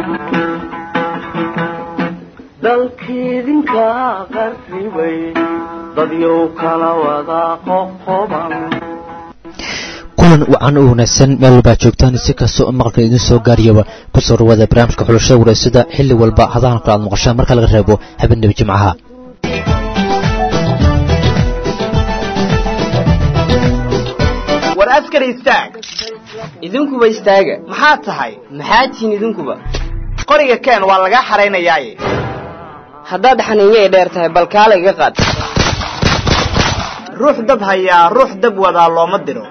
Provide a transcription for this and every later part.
dalkiidinka qarribay dadyow kala wada qoqoban kulan wacan u wanaagsan meel walbaa joogtaan si kastoo maqalka idin soo gaariyaba kusoo dhawaada barnaamijka xulashada wareysada xilli walba hadahan kale aad maqashaan marka laga reebo habeenaba jimcaha war askari istaag idinkuba istaaga maxaad tahay maxaad tihiin idinkuba qoriga keen waa lagaa xaraynayaaye haddaad xaniinyay dheer tahay bal kaala iga qaad ruux dab hayaa ruux dab wadaa looma diro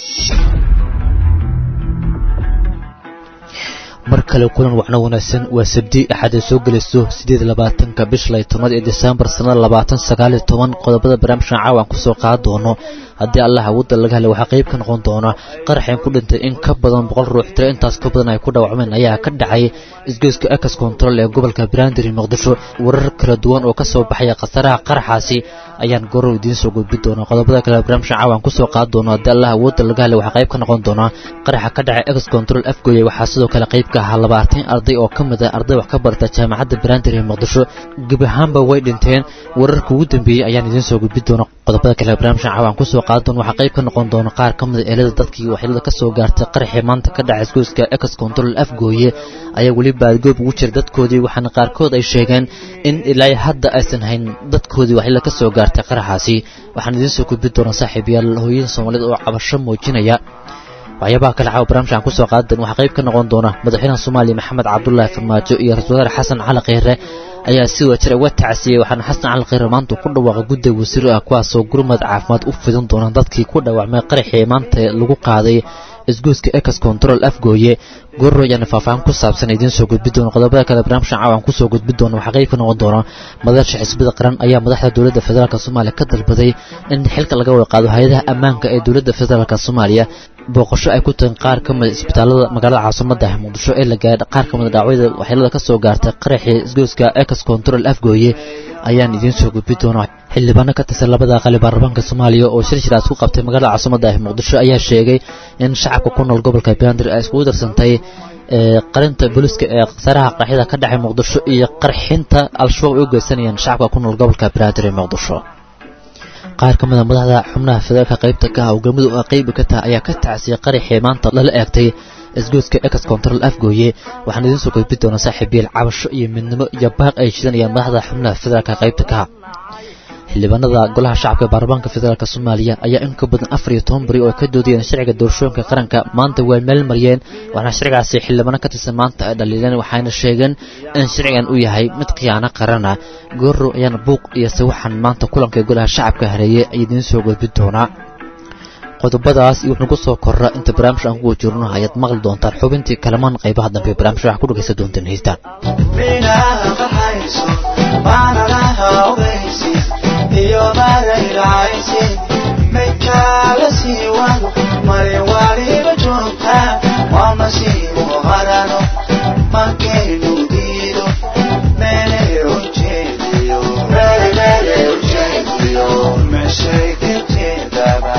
mar kale kulan wacno wanaagsan waa sabdi axad ay soo gelayso siddeed labaatanka bish lay tobnaad ee desembar sannada labaatan sagaaliyo toban qodobada barnaamijkan caawan kusoo qaad doono haddii allah awoodda laga helay waxaa qayb ka noqon doona qaraxeen ku dhintay in ka badan boqol ruux tiro intaas ka badan ay ku dhaawacmeen ayaa ka dhacay isgoyska ekas control ee gobolka brandary muqdisho warar kala duwan oo ka soo baxaya khasaraha qaraxaasi ayaan gorow idiin soo gudbi doonaa qodobada kale barnaamijkan caawan kusoo qaad doono haddii allah awoodda laga helay waxaa qayb ka noqon doona qaraxa ka dhacay ekas control afgoye waxaa sidoo kale qayb ka ahaa labaatan arday oo ka mid ah arday wax ka barta jaamacadda brandary muqdisho gebi ahaanba way dhinteen wararka ugu dambeeyey ayaan idiin soo gudbi doona qodobada kale barnaamijkan caawan kusoo qaad doona waxaa qayb ka noqon doona qaar ka mid a eelada dadkii waxyeelada ka soo gaartay qaraxii maanta ka dhacay isgoyska ekas control afgooye ayaa weli baadgoob ugu jira dadkoodii waxaana qaarkood ay sheegeen in ilaa hadda aysan hayn dadkoodii waxyeelada ka soo gaartay qaraxaasi waxaan idiin soo gudbi doonaa saaxiibayaal hooyada soomaalida oo cabasho muujinaya waxyaabaha kale caawa barnaamijkan kusoo qaadan waxaa qayb ka noqon doona madaxweynaha soomaaliya maxamed cabdulaahi farmaajo iyo ra-isul wasaare xasan cali kheyre ayaa si wajir uga tacsiyey waxaana xasan cali kheyre maanta ku dhawaaqay gudda wasiir ah kuwaasoo gurmad caafimaad u fidin doona dadkii ku dhaawacmay qaraxii maanta lagu qaaday isgoyska ekas control afgooye gorro ayaana faahfaahin ku saabsan idiin soo gudbi doona qodobada kale barnaamijkan caawan kusoo gudbi doona waxaa qayb ka noqon doona madaasha xisbada qaran ayaa madaxda dowladda federaalk soomaaliya ka dalbaday in xilka laga wada qaado hay-adaha ammaanka ee dowladda federaalk soomaaliya booqasho ay ku tahin qaar ka mida isbitaalada magaalada caasimada ah muqdisho ee la gaadha qaar ka mida dhaawacyada waxyeelada ka soo gaartay qaraxii isgoyska ekas control afgooye ayaan idiin soo gudbi doonaa xildhibaano ka tirsan labada aqali baarlamaanka soomaaliya oo shir shiraas ku qabtay magaalada caasimada ah muqdisho ayaa sheegay in shacabka ku nool gobolka bandir ay iskugu darsantay qarinta booliska ee khasaraha qaraxyada ka dhacay muqdisho iyo qarxinta al-shabaab ay u geysanayaan shacabka ku nool gobolka bandir ee muqdisho qaar ka mid a madaxda xubnaha federaalka qaybta ka ah oo galmudug a qaybi ka taha ayaa ka tacsiyay qaraxii maanta lala eegtay isgoyska ekas control afgooye waxaan idiin soo gudbi doonaa saaxiibiyaal cabasho iyo midnimo iyo baaq ay shidanayaan madaxda xubnaha federaalka qaybta ka ah xildhibaanada golaha shacabka baarlamaanka federaalk soomaaliya ayaa in ka badan afar iyo toban beri oo ka doodayeen sharciga doorashooyinka qaranka maanta waa meel mariyeen waxaana sharcigaasi xildhibaano ka tirsan maanta ay dhaliileen waxayna sheegeen in sharcigan uu yahay mid khiyaano qarana goorrow ayaana buuq iyo sawaxan maanta kulanka golaha shacabka hareeyey ay idiin soo gudbi doonaa qodobadaas iyo wuxuu ku soo korra inta barnaamij aan kuwa jirno ayaad maqli doontaan xubintii kalamaan qaybaha dambe barnaamij waxaa ku dhegaysan doontaan heystaan iyo marayraaysi maydkaala sii wado mari waliba joogta waa masiibo harano markaynu diido meelay ujeediyo meeshay kajeedaba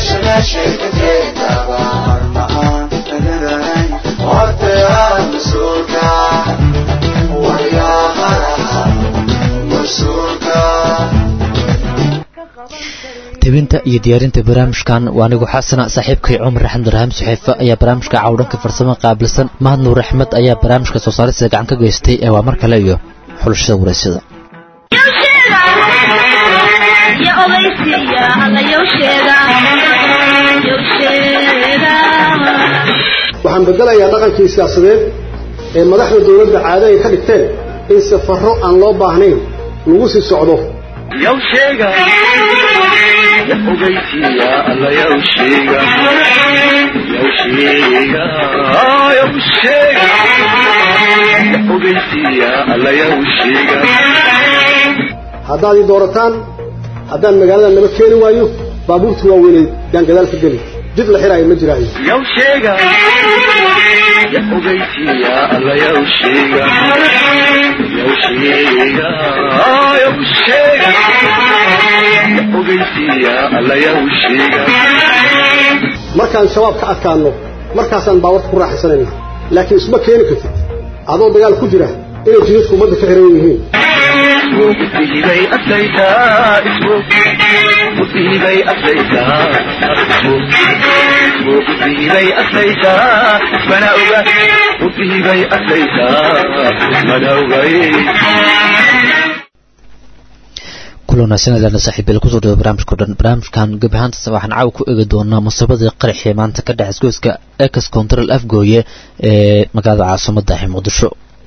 marma aan tagaranay horteaa mas-uulka waryaharaha mas-uulka tebinta iyo diyaarinta barnaamijkan waa anigu xasana saaxiibkay cumar axmed raxam suxeefe ayaa barnaamijka cawdhanka farsamo qaabilsan mahad nuur axmed ayaa barnaamijka soo saarista gacan ka geystay ee waa mar kale iyo xulashada wareysada waxaan bedelayaa dhaqankii siyaasadeed ee madaxda dowladda caado ay ka dhigteen in safarro aan loo baahnayn lagu sii socdo yow sheega ogeysiya alla yow sheega yow sheega yow sheega ogeysiya alla yow sheega haddaad ii doorataan haddaan magaalada naba keeni waayo baabuurta waaweyneed yaan gadaal ka geli jid la xiraayo ma jiraayo yow sheega ogeysiya alla yow sheega yow sheega yow sheega ogeysiya alla yow sheega markaan shabaab ka adkaanno markaasaan baawarta ku raaxaysanayna laakiin isma keeni kartid adoo dagaal ku jira inay jidadku ummadda ka xiran yihiin musiibay adlaytaa ismu musiibay adlaytaa ismu musiibay adlaytaa ismana oga musiibay adlaytaa ismana ogay kulan wanaagsan ilaana saaxiibayla kusoo dhawo barnaamijka o dhan barnaamijkan gebi ahaantaas waxaan caawa ku eegi doonaa musaabadii qaraxii maanta ka dhex isgoyska ex control afgooye ee magaalada caasimadda ee muqdisho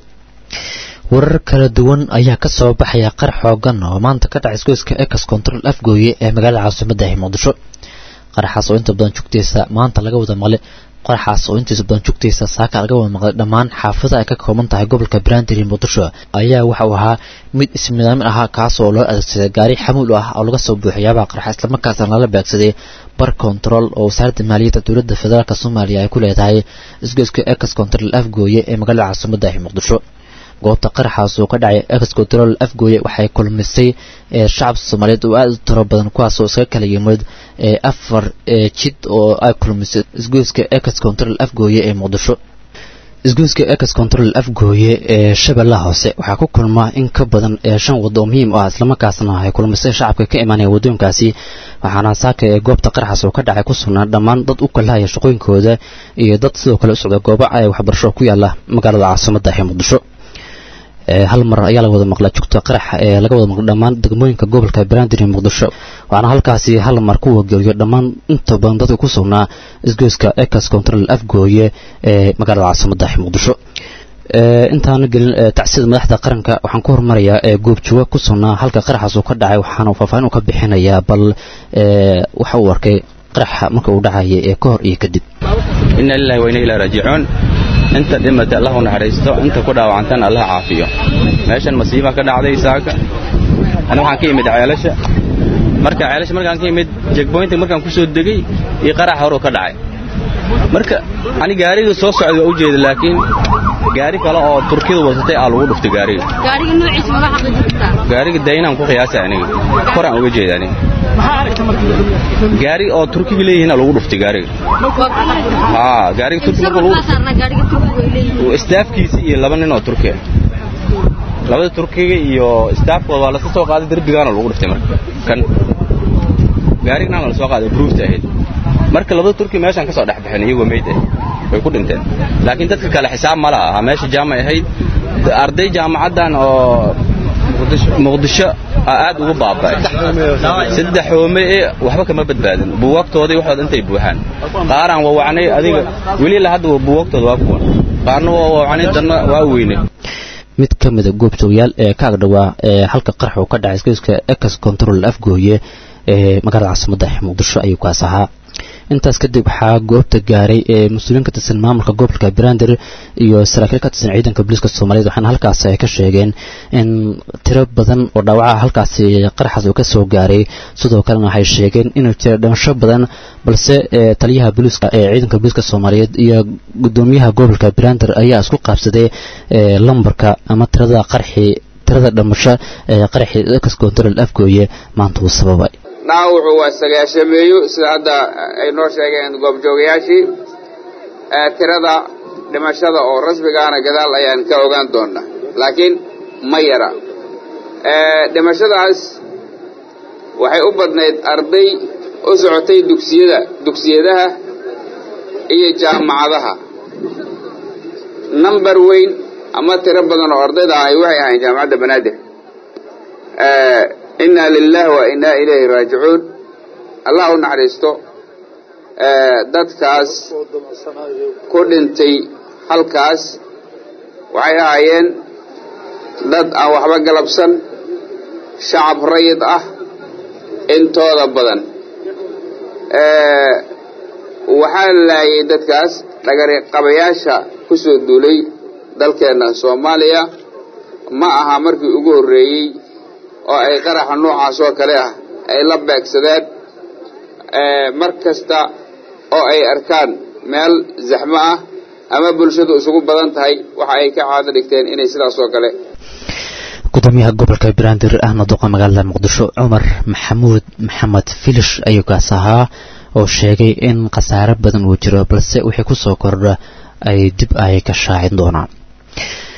warar kala duwan ayaa ka soo baxaya qarax xoogan oo maanta ka dhac isgoyska ex control afgooye ee magaalada caasimadda ee muqdisho qaraxaas oo inta badan jugtaysa maanta laga wada maqlay qaraxaas oo intiisa badan jugtaysa saaka laga wada maqlay dhammaan xaafada ay ka kooban tahay gobolka brandir iyo muqdisho ayaa waxa uu ahaa mid ismidaamin ahaa kaas oo loo adeegsaday gaari xamuul ah oo laga soo buuxay yaabaha qaraxa islamarkaasna lala beegsaday bar control oo wasaaradda maaliyadda dowladda federaalk soomaaliya ay ku leedahay isgoyska ex control afgooye ee magaalada caasimadda ee muqdisho goobta qaraxaas oo ka dhacay ex control afgooye waxay kulmisay shacab soomaaliyeed oo aada u tiro badan kuwaas oo iskaga kala yimid afar jid oo ay kulmisay isgoyska ex control afgooye ee muqdisho isgoyska ex control afgooye ee shabeellaha hoose waxaa ku kulma in ka badan shan wado oo muhiim u ah islamarkaasna ay kulmisay shacabka ka imaanaya waddooyinkaasi waxaana saaka ee goobta qaraxaas oo ka dhacay ku sugnaa dhammaan dad u kalahaya shaqooyinkooda iyo dad sidoo kale u socda goobo ay waxbarasho ku yaala magaalada caasimadda ee muqdisho hal mar ayaa laga wada maqlaa jugta qarax ee laga wada maqlay dhammaan degmooyinka gobolka banaadir iyo muqdisho waxaana halkaasi hal mar ku wageliyo dhammaan inta badan dadka ku sugnaa isgoyska ex control afgooye ee magaalada caasimadda ee muqdisho intaana gelin tacsida madaxda qaranka waxaan ku hormarayaa goobjooga ku sugnaa halka qaraxaas uu ka dhacay waxaana faahfaahin uu ka bixinayaa bal waxa uu arkay qaraxa marka uu dhacaya ee ka hor iyo kadib inna lillahi wa inna ilaahi raajicuun inta dhimatay allah u naxariisto inta ku dhaawacantana allah caafiyo meeshan masiiba ka dhacday saaka ana waxaan ka yimid ceelasha marka ceelasha markaan ka yimid jegboynta markaan ku soo degay iyo qarax horuu ka dhacay marka ani gaariga soo socday waa u jeeda laakiin gaari kale oo turkiyadu wadatay aa lagu dhuftay gaariga gaariga noociisa ma xaqiijinta gaariga daynaan ku qiyaasay aniga koraan uga jeeda aniga gaari oo turkiga leeyihiin aa lagu dhuftay gaariga haa gaariga turkiga marka lagu saarna gaariga turkiga ay leeyihiin istaafkiisa iyo laba nin oo turki ah labada turkiga iyo istaafkooda waa lasa soo qaaday derbigaana lagu dhuftay marka kan gaarigana la soo qaaday bruufta ahayd marka labada turki meeshaan ka soo dhex baxeen iyagoo meyd ah way ku dhinteen laakiin dadka kale xisaab ma laha meesha jaamay ahayd arday jaamacaddan oo muqdisho aad ugu baaba'ay saddex hoome ee waxba kama badbaadin buugaagtoodii waxooda intay buuxaan qaaraan wawacnay adiga weli la hadda buugaagtooda waa kuwan qaarna waa wawacnay danna waa weynay mid ka mida goobjoogayaal ee ka agdhawaa ee halka qarax uu ka dhacay isgoyska ex control afgooye ee magaalada caasimadda muqdisho ayuu kaas ahaa intaas kadib waxaa goobta gaaray ee mas-uuliyiin ka tirsan maamulka gobolka banaadir iyo saraakiil ka tirsan ciidanka booliiska soomaaliyeed waxaana halkaas ay ka sheegeen in tiro badan oo dhaawaca halkaasi qaraxaas uu ka soo gaaray sidoo kalena waxay sheegeen inuu jira dhimasho badan balse taliyaha booliiska ee ciidanka booliiska soomaaliyeed iyo gudoomiyaha gobolka banaadir ayaa isku qaabsaday lambarka ama tirada qarxi tirada dhimasho ee qaraxii ex control afgooye maanta uu sababay dhaawacu waa sagaashameeyo sida hadda ay noo sheegeen goobjoogayaashii tirada dhimashada oo rasmigaana gadaal ayaan ka ogaan doonnaa laakiin ma yara dhimashadaas waxay u badnayd arday u socotay dugsiyada dugsiyadaha iyo jaamacadaha nambar weyn ama tiro badan oo ardayda ahay waxay ahayn jaamacadda banaadir inna lilahi wa innaa ilayhi raajicuun allah u naxariisto dadkaas ku dhintay halkaas waxay ahaayeen dad aan waxba galabsan shacab rayid ah intooda badan waxaa laayay dadkaas dhagariqabayaasha ku soo duulay dalkeenna soomaaliya ma aha markii ugu horreeyey oo ay qaraxa noocaas oo kale ah ay la beegsadeen mar kasta oo ay arkaan meel zaxmo ah ama bulshadu isugu badan tahay waxa ay ka caado dhigteen inay sidaas oo kale gudoomiyaha gobolka banaadir ahna duqa magaalada muqdisho cumar maxamuud maxamed filish ayuu kaas ahaa oo sheegay in khasaare badan uu jiro balse wixii ku soo kordha ay dib ay ka shaacin doonaan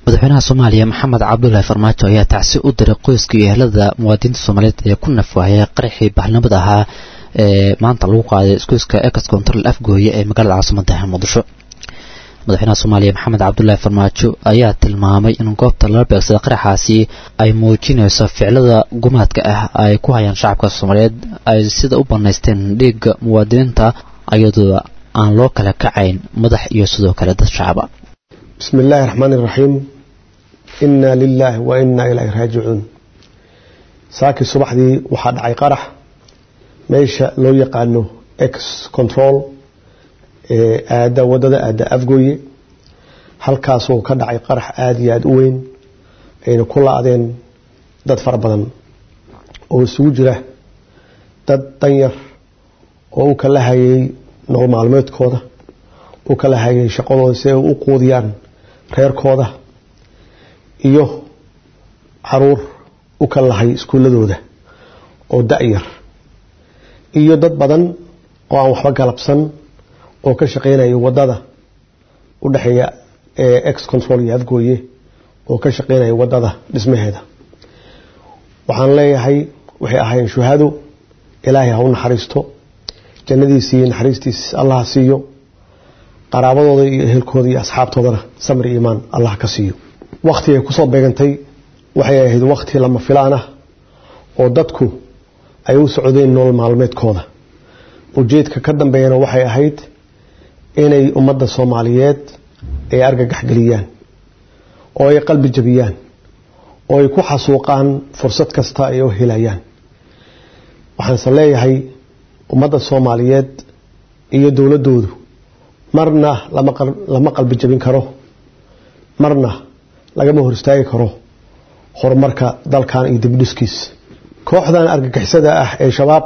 madaxweynaha soomaaliya maxamed cabdulaahi farmaajo ayaa tacsi u diray qoyska iyo ehelada muwaadiniinta soomaaliyeed ee ku nafwaayay qaraxii bahalnimada ahaa ee maanta lagu qaaday iskuiska ex control afgooye ee magaalada caasimada muqdisho madaxweynaha soomaaliya maxamed cabdulaahi farmaajo ayaa tilmaamay in goobta lala beegsada qaraxaasi ay muujinayso ficilada gumaadka ah ay ku hayaan shacabka soomaaliyeed ay sida u banaysteen dhiigga muwaadiniinta iyadoo aan loo kala kacayn madax iyo sidoo kale dad shacaba بسم الله الرحمن الرحيم إنا لله وإنا إليه راجعون ساكي الصبح دي وحد عي قرح ميشا لو يقانو اكس كنترول آدا وددا آدا أفقوي هل كاسو كد عي قرح آدي آد وين أين كل عدين داد فربضان oo isugu jira dad danyar oo u kala hayay nolol maalmeedkooda u kala hayay shaqadooda si ay u quudiyaan reerkooda iyo caruur u kala lahay iskuuladooda oo da-yar iyo dad badan oo aan waxba galabsan oo ka shaqeynaya wadada u dhexeeya ex control iyo afgooye oo ka shaqeynaya wadada dhismaheeda waxaan leeyahay waxay ahaayeen shuhado ilaahay ha u naxariisto jannadiisa iyo naxariistiisa allah ha siiyo qaraabadooda iyo ehelkooda iyo asxaabtoodana samir iyo iimaan allah ka siiyo wakti ay kusoo beegantay waxay ahayd wakti lama filaan ah oo dadku ay u socdeen nolol maalmeedkooda ujeedka ka dambeeyana waxay ahayd inay ummadda soomaaliyeed ay argagax geliyaan oo ay qalbi jabiyaan oo ay ku xasuuqaan fursad kasta ay u helayaan waxaanse leeyahay ummadda soomaaliyeed iyo dowladdoodu marna lama qalbi jabin karo marna lagama hor istaagi karo horumarka dalkan iyo dibdhiskiis kooxdan argagixisada ah ee shabaab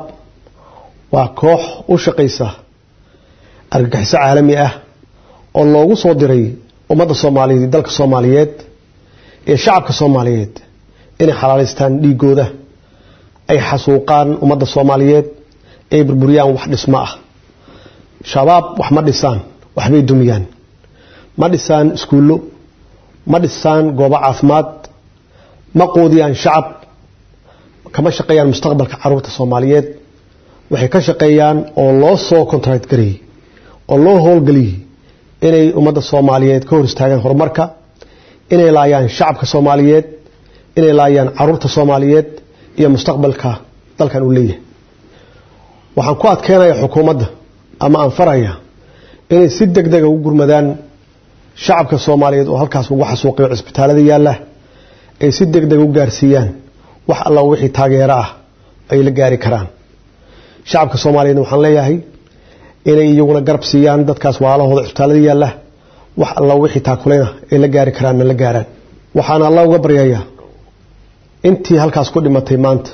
waa koox u shaqaysa argagixiso caalami ah oo loogu soo diray ummadda soomaaliyeed iyo dalka soomaaliyeed iyo shacabka soomaaliyeed inay xalaalaystaan dhiigooda ay xasuuqaan ummadda soomaaliyeed ay burburiyaan wax dhismo ah shabaab wax ma dhisaan waxbay dumiyaan ma dhisaan iskuullo ma dhisaan goobo caafimaad ma quudiyaan shacab kama shaqeeyaan mustaqbalka caruurta soomaaliyeed waxay ka shaqeeyaan oo loo soo contract garayey oo loo howlgeliyey inay ummadda soomaaliyeed ka hor istaagaan horumarka inay laayaan shacabka soomaaliyeed inay laayaan caruurta soomaaliyeed iyo mustaqbalka dalkan uu leeyahay waxaan ku adkeenaya xukuumadda ama aan faraya inay si deg dega ugu gurmadaan shacabka soomaaliyeed oo halkaas ugu xasuuqiyo cisbitaalada yaalla ay si deg deg u gaarsiiyaan wax alla wixii taageero ah ay la gaari karaan shacabka soomaaliyeed waxaan leeyahay inay iyaguna garab siiyaan dadkaas waalahooda cisbitaalada yaalla wax alla wixii taakulena ay la gaari karaanna la gaaraan waxaana alla uga baryayaa intii halkaas ku dhimatay maanta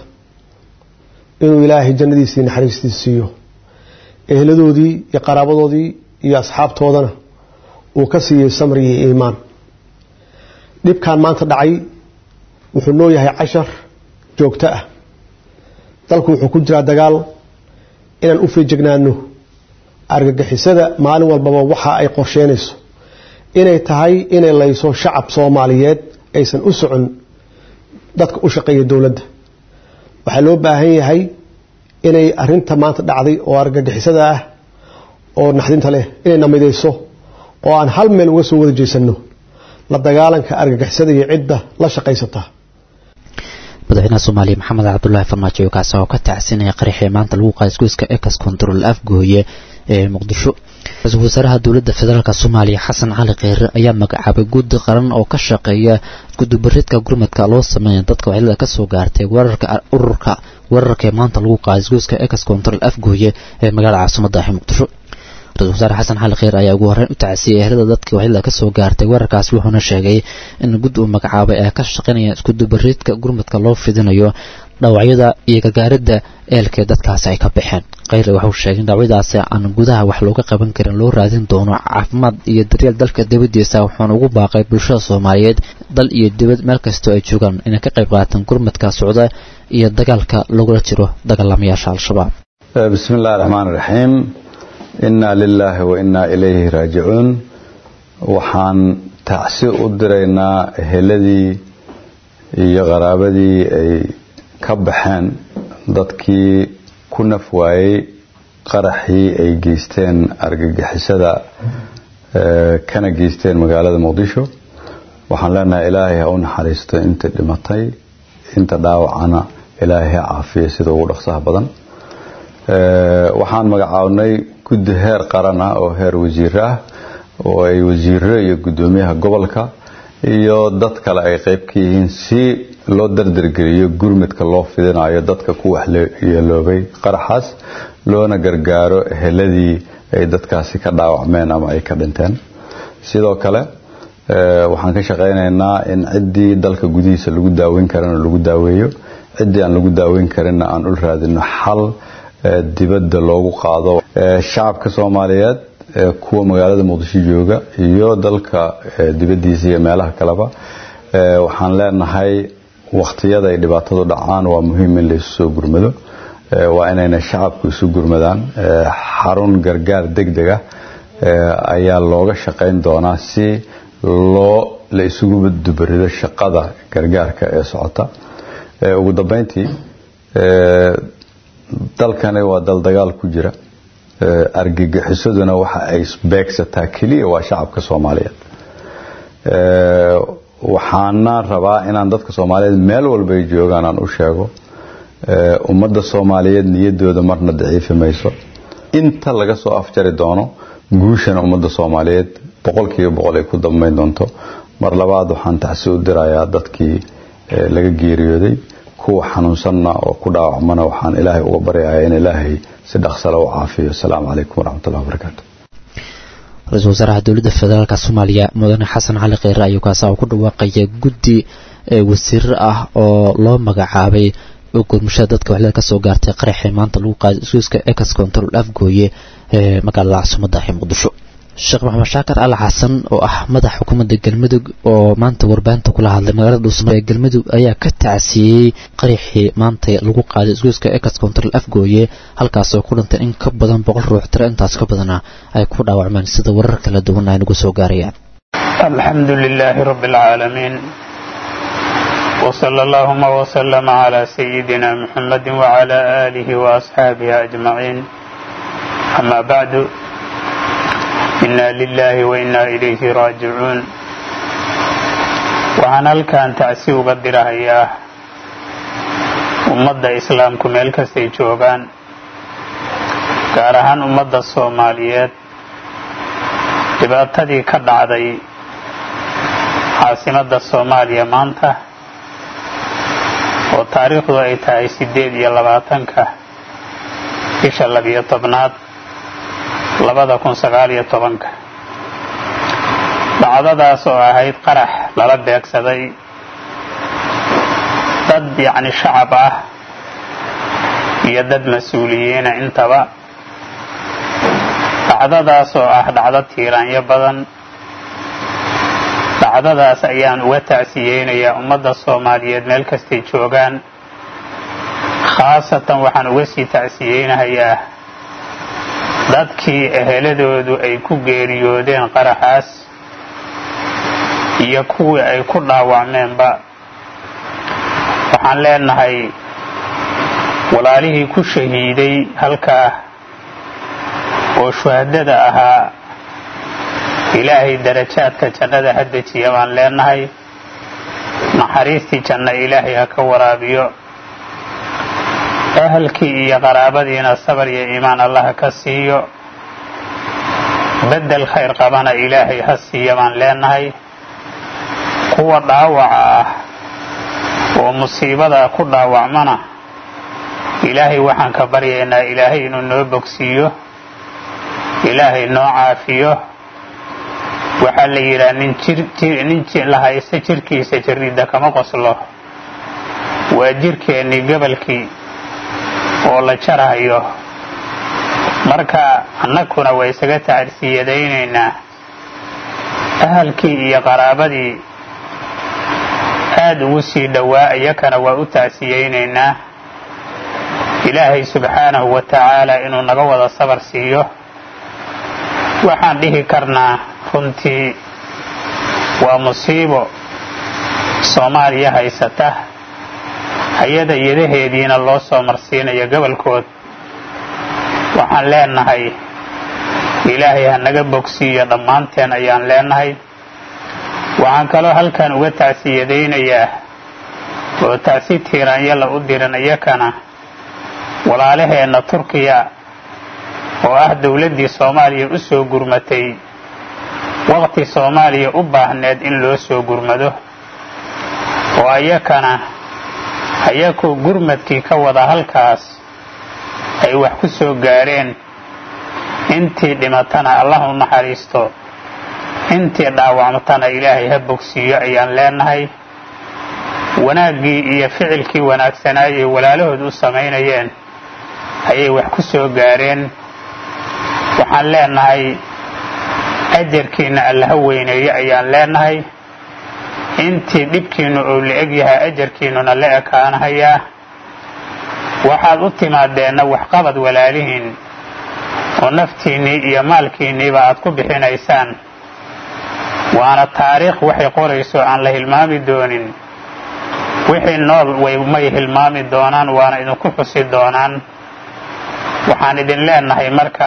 inuu ilaahay jannadiisii naxariistiisa siiyo eheladoodii iyo qaraabadoodii iyo asxaabtoodana uu ka siiyey samri iyo iimaan dhibkan maanta dhacay wuxuu noo yahay cashar joogto ah dalku wuxuu ku jiraa dagaal inaan u feejignaano argagixisada maalin walbaba waxa ay qorsheynayso inay tahay inay layso shacab soomaaliyeed aysan u socon dadka u shaqeeya dowladda waxaa loo baahan yahay inay arinta maanta dhacday oo argagixisada ah oo naxdinta leh inay namidayso oo aan hal meel uga soo wada jeesano la dagaalanka argagixisada iyo cidda la shaqaysata madaxweynaha soomaaliya maxamed cabdulaahi farmaajo oo kaasi oo ka tacsinaya qaraxii maanta lagu qaaday isgoyska ex control afgooye ee muqdisho ra-iisul wasaaraha dowladda federaalk soomaaliya xasan cali kheyre ayaa magacaabay guddi qaran oo ka shaqeeya gudubareedka gurmadka loo sameeya dadka waxyeelada kasoo gaartay weerarka ururka weerarka ee maanta lagu qaaday isgoyska ex control afgooye ee magaalada caasimada ah muqdisho ra-isul wasaare xasan xali kheyr ayaa ugu horreyn u tacsiyay ehlada dadkii waxyeelada kasoo gaartay weerarkaasi wuxuuna sheegay in guddi uu magacaabay ay ka shaqaynayaan iskudubareedka gurmadka loo fidinayo dhaawacyada iyo gargaaridda eelkee dadkaasi ay ka baxeen kheyre waxuu sheegay in dhaawacyadaasi aan gudaha wax looga qaban karin loo raadin doono caafimaad iyo daryeel dalka dibaddiisa wuxuuna ugu baaqay bulshada soomaaliyeed dal iyo dibad meel kastoo ay joogaan inay ka qayb qaataan gurmadka socda iyo dagaalka lagula jiro dagaalamayaasha al-shabaab bismi illahi raxmaan raxiim inaa lilaahi wa inaa ilayhi raajicuun waxaan tacsi u diraynaa eheladii iyo qaraabadii ay ka baxeen dadkii ku naf waayey qaraxii ay geysteen argagixisada kana geysteen magaalada muqdisho waxaan leenahay ilaahay ha u naxariisto inta dhimatay inta dhaawacana ilaahay ha caafiya sida ugu dhaqsaha badan waxaan magacaabnay guddi heer qaran ah oo heer wasiiro ah oo ay wasiiro iyo guddoomiyaha gobolka iyo dad kale ay qayb ka yihiin si loo dardargeliyo gurmudka loo fidinayo dadka ku waxyeeloobay qaraxaas loona gargaaro eheladii ay dadkaasi ka dhaawacmeen ama ay ka dhinteen sidoo kale waxaan ka shaqaynaynaa in ciddii dalka gudihiisa lagu daaweyn karana lagu daaweeyo ciddii aan lagu daaweyn karinna aan ul raadino xal dibadda loogu qaado shacabka soomaaliyeed kuwa magaalada muqdisho jooga iyo dalka dibaddiisa iyo meelaha kaleba waxaan leenahay wakhtiyada ay dhibaatadu dhacaan waa muhiim in laysu soo gurmado waa inayna shacabku isu gurmadaan xarun gargaar degdeg ah ayaa looga shaqayn doonaa si loo la isugu dubarido shaqada gargaarka ee socota ugu dambeyntii dalkani waa dal dagaal ku jira argagixisaduna waxa ay beegsataa keliya waa shacabka soomaaliyeed waxaana rabaa inaan dadka soomaaliyeed meel walba ay joogaan aan u sheego ummadda soomaaliyeed niyadooda marna daciifi mayso inta laga soo afjari doono guushana ummadda soomaaliyeed boqolkiiba boqol ay ku dambayn doonto mar labaad waxaan tacsi u dirayaa dadkii laga geeriyooday kuwa xanuunsanna oo ku dhaawacmana waxaan ilaahay uga baryayaa in ilaahay si dhaqsale u caafiyo asalaamu calaykum waraxmatullahi wabarakaatu ra-iisul wasaaraha dowladda federaalk soomaaliya mudane xasan cali kheyre ayuu kaasa ku dhawaaqaya guddi wasiirar ah oo loo magacaabay oo gurmashada dadka waxleed ka soo gaartay qaraxii maanta lagu qaaday isgoyska ex control afgooye ee magaalada caasimada ee muqdisho sheekh maxamed shaakar al xasan oo ah madax xukuumadda galmudug oo maanta warbaahinta kula hadlay magaalada dhuusamo ee galmudug ayaa ka tacsiiyey qaraxii maanta lagu qaaday isgoyska ex control afgooye halkaas oo ku dhintay in ka badan boqol ruux tiro intaas ka badana ay ku dhaawacmeen sida warar kala duwan ay nagu soo gaarayaan alxamdu lilaahi rabbi alcaalamiin وصلى اللهم وسلم على سيدنا محمد وعلى آله وأصحابه أجمعين أما بعد إنا لله وإنا إليه راجعون waxaan halkan tacsi uga dirahayaa ummadda islaamku meel kastay joogaan gaar ahaan ummadda soomaaliyeed dhibaatadii ka dhacday caasimadda soomaaliya maanta oo taariikhdu ay tahay siddeed iyo labaatanka bisha labiyo tobnaad labada kun sagaal iyo tobanka dhacdadaas oo ahayd qarax lala beegsaday dad yacni shacab ah iyo dad mas-uuliyiina intaba dhacdadaas oo ah dhacdo tiiraanyo badan dhacdadaas ayaan uga tacsiyeynayaa ummadda soomaaliyeed meel kastay joogaan khaasatan waxaan uga sii tacsiyeynahayaa dadkii eheladoodu ay ku geeriyoodeen qaraxaas iyo kuwii ay ku dhaawacmeenba waxaan leenahay walaalihii ku shahiiday halkaa oo shuhadada ahaa ilaahay darajaadka jannada ha dejiya baan leenahay naxariistii janno ilaahay ha ka waraabiyo ahalkii iyo qaraabadiina sabar iyo iimaan allah ka siiyo beddel khayr qabana ilaahay ha siiya baan leenahay kuwa dhaawaca ah oo musiibada ku dhaawacmana ilaahay waxaan ka baryaynaa ilaahay inuu noo bogsiiyo ilaahay noo caafiyo waxaa la yidhaha nin nin la haysta jirkiisa jirridda kama qoslo waa jirkeennii gobolkii oo la jarahayo marka annaguna waa isaga tacarsiyadaynaynaa ahalkii iyo qaraabadii aada ugu sii dhowaa iyakana waa u tacsiyeynaynaa ilaahay subxaanahu wa tacaala inuu naga wada sabar siiyo waxaan dhihi karnaa runtii waa musiibo soomaaliya haysata hay-ada yadaheediina loo soo marsiinayo gobolkood waxaan leenahay ilaahay ha naga bogsiiyo dhammaanteen ayaan leenahay waxaan kaloo halkan uga tacsiyadaynayaa oo tacsi tiiraanyala u diran iyakana walaalaheenna turkiya oo ah dowladdii soomaaliya u soo gurmatay waqti soomaaliya u baahneed in loo soo gurmado oo ayakana ayakoo gurmadkii ka wada halkaas ay wax ku soo gaareen intii dhimatana allah u naxariisto intii dhaawacmatana ilaahay ha bogsiiyo ayaan leenahay wanaaggii iyo ficilkii wanaagsanaayay walaalahood u samaynayeen ayay wax ku soo gaareen waxaan leenahay ajarkiinna allaha weyneeyo ayaan leenahay intii dhibkiinnu uu la eg yahay ajarkiinnuna la ekaanahayaa waxaad u timaadeenna waxqabad walaalihiin oo naftiinnii iyo maalkiinniiba aad ku bixinaysaan waana taariikh waxay qorayso aan la hilmaami doonin wixii nool may hilmaami doonaan waana idinku xusi doonaan waxaan idin leenahay marka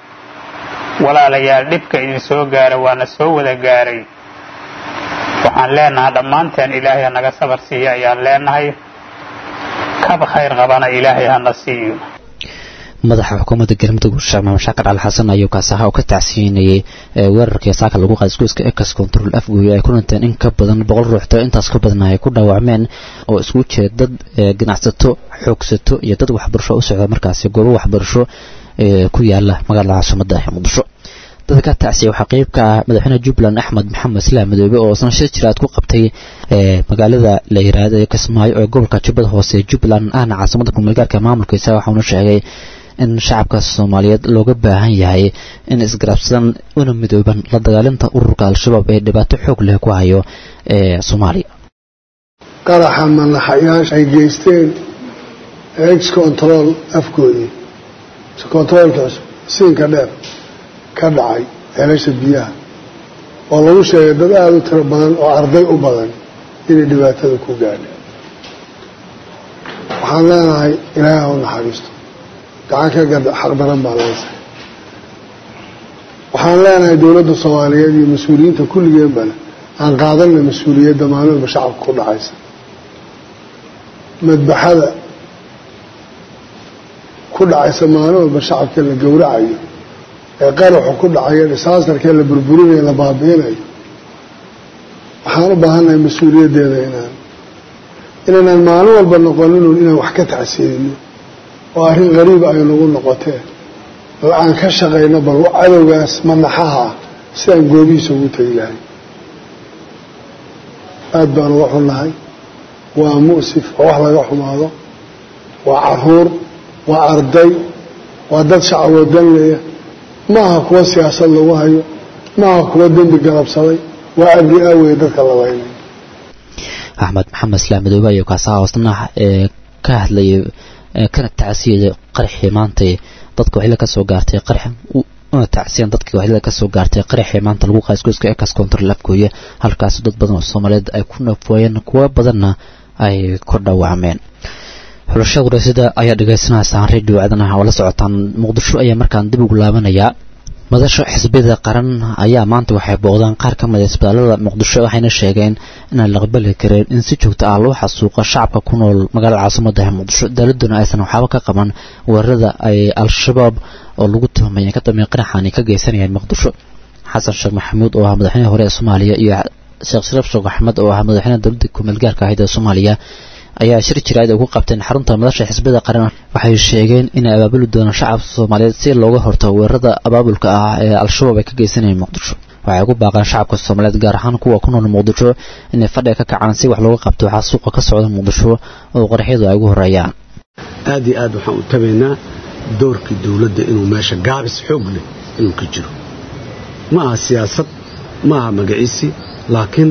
walaalayaal dhibka idin soo gaara waana soo wada gaaray waxaan leenahay dhammaanteen ilaahay hanaga sabar siiyo ayaan leenahay kab khayr qabana ilaahay hana siiyo madaxa xukuumadda galmudug sheekh maxamed shaakar cali xasan ayuu kaasaha oo ka tacsiinayay weerarkii saaka lagu qaaday iskuiska ekas control afgooye ay ku dhinteen in ka badan boqol ruuxto intaas ka badan ay ku dhaawacmeen oo isku jeeda dad ganacsato xoogsato iyo dad waxbarasho u socda markaasi goobo waxbarasho ku yaala magaalada caasimada ee muqdisho dadka ka tacsiya waxaa qeyb ka ah madaxweyne jubbaland axmed maxamed islaam madoobe oo isna shir jiraad ku qabtay magaalada la yiraahdo ee kismaayo ee gobolka jubbada hoose jubbaland ahna caasimada kumulgaarka maamulkiisa waxauna sheegay in shacabka soomaaliyeed looga baahan yahay in isgarabsadan una midooban la dagaalinta ururka al-shabaab ee dhibaato xoog leh ku hayo ee soomaaliya qaraxa manaxayaasha ay geysteen ex control afkoodii controlkaas siinka dheer ka dhacay ceelasha biyaha oo lagu sheegay dad aada u tiro badan oo arday u badan inay dhibaatada ku gaadheen waxaan leenahay ilaahay ha u naxariisto gacan ka gad xaq daran baa leysa waxaan leenahay dowladda soomaaliyeed iyo mas-uuliyiinta kulligeenbana aan qaadanna mas-uuliyadda maalmaba shacabka ku dhacaysa madbaxada ku dhacaysa maalin walba shacabka la gowracayo ee qaraxu ku dhacayo disaastarkee la burburinayo la baabi'inayo waxaan u baahannahay mas-uuliyaddeeda inaan inaynaan maalin walba noqonin inaan wax ka tacsiinino oo arrin qariiba ay nagu noqotee bal aan ka shaqayno bal cadowgaas manaxaha ah sidaan goobihiisa ugu tegi lahay aada baan uga xunnahay waa mu'sif oo wax laga xumaado waa caruur waa arday waa dad shacaboo danleya maaha kuwa siyaasad lagu hayo maaha kuwa dembi galabsaday waa abri aaweye dadka labaynay axmed maxamed islaam madoobe ayaa kaasaha hoosna ee ka hadlayay kana tacsiyaya qaraxii maantay dadka waxila ka soo gaartay qarax una tacsiyan dadkii waxila ka soo gaartay qaraxii maanta lagu qaasgoyska ekas control afgooye halkaas dad badan oo soomaaliyeed ay ku nafooyeen kuwo badanna ay ku dhaawacmeen xulashada waraasada ayaa dhegeysanaysaa radio aadanaha oo la socotaan muqdisho ayaa markaan dib ugu laabanayaa madasha xisbiyada qaran ayaa maanta waxay booqdaan qaar ka mid a isbitaalada muqdisho waxayna sheegeen inaan la aqbali kareen in si joogto ah loo xasuuqo shacabka ku nool magaalada caasimada muqdisho dowladuna aysan waxaaba ka qaban weerarada ay al-shabaab oo lagu tuhmaya ka dambeyn qaraxani ka geysanayaan muqdisho xasan sheekh maxamuud oo ah madaxweyne hore ee soomaaliya iyo sheekh shariif sheekh axmed oo ah madaxweyne dowladda kumeel gaarka ahayd ee soomaaliya ayaa shir jiraad ay ku qabteen xarunta madasha xisbiyada qaran waxay sheegeen inay abaabuli doonaan shacabka soomaaliyeed si looga hortago weerarada abaabulka ah ee al-shabaab ay ka geysanayeen muqdisho waxay ugu baaqaan shacabka soomaaliyeed gaar ahaan kuwa ku nool muqdisho inay fadhiga ka kacaan si wax looga qabto waxaa suuqa ka socda muqdisho oo qaraxyadu ay ugu horeeyaan aad iyo aad waxaan u tabaynaa doorkii dowladda inuu meesha gaabis xoog leh inuu ka jiro ma aha siyaasad ma aha magaciisi laakiin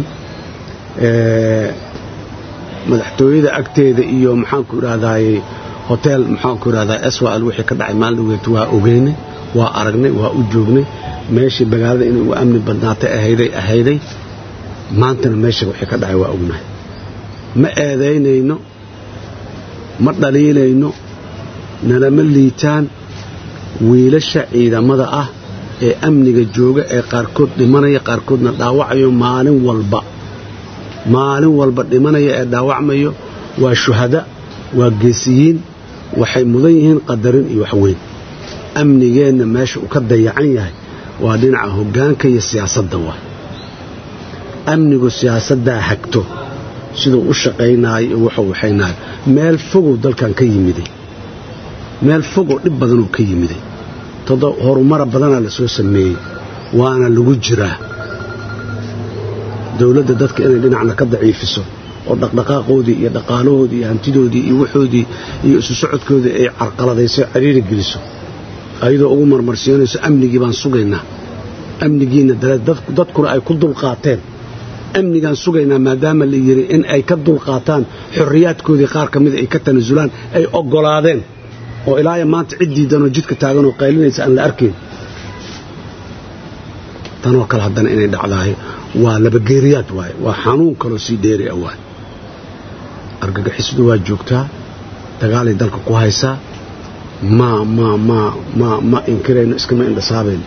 madaxtooyada agteeda iyo maxaanku idhahdaay hotel maxaanku idhahdaa swal wixii ka dhacay maalin dhaweet waa ogeynay waa aragnay waa u joognay meeshii magaalada inay ugu amni badnaatay ahayday ahayday maantana meesha wixii ka dhacay waa ognahay ma eedaynayno ma dhaliilayno nalama liitaan wiilasha ciidamada ah ee amniga jooga ee qaarkood dhimanaya qaarkoodna dhaawacayo maalin walba maalin walba dhimanaya ee dhaawacmayo waa shuhada waa geesiyiin waxay mudan yihiin qadarin iyo waxweyn amnigeenna meesha uu ka dayacan yahay waa dhinaca hoggaanka iyo siyaasadda waa amnigu siyaasaddaa hagto siduu u shaqaynaayo iyo wuxuu waxaynaayo meel fogow dalkan ka yimiday meel fogoo dhib badanuu ka yimiday todo horumara badanaa la soo sameeyey waana lagu jiraa dowladda dadka inay dhinacna ka daciifiso oo dhaqdhaqaaqoodii iyo dhaqaalahoodii iyo hantidoodii iyo waxoodii iyo isu socodkoodii ay carqaladayso cariiri geliso ayadoo ugu marmarsiinayso amnigii baan sugaynaa amnigiinna dadkuna ay ku dulqaateen amnigaan sugaynaa maadaama la yidhi in ay ka dulqaataan xorriyaadkoodii qaar ka mida ay ka tanasulaan ay oggolaadeen oo ilaaya maanta cid diidanoo jidka taaganoo qaylinaysa aan la arkayn tanoo kale haddana inay dhacdaayo waa labageeriyaad waaye waa xanuun kaloo sii dheeri ah waaye argagixisadu waa joogtaa dagaalay dalka ku haysaa ma ma ma ma ma inkirayno iskama indhasaabayno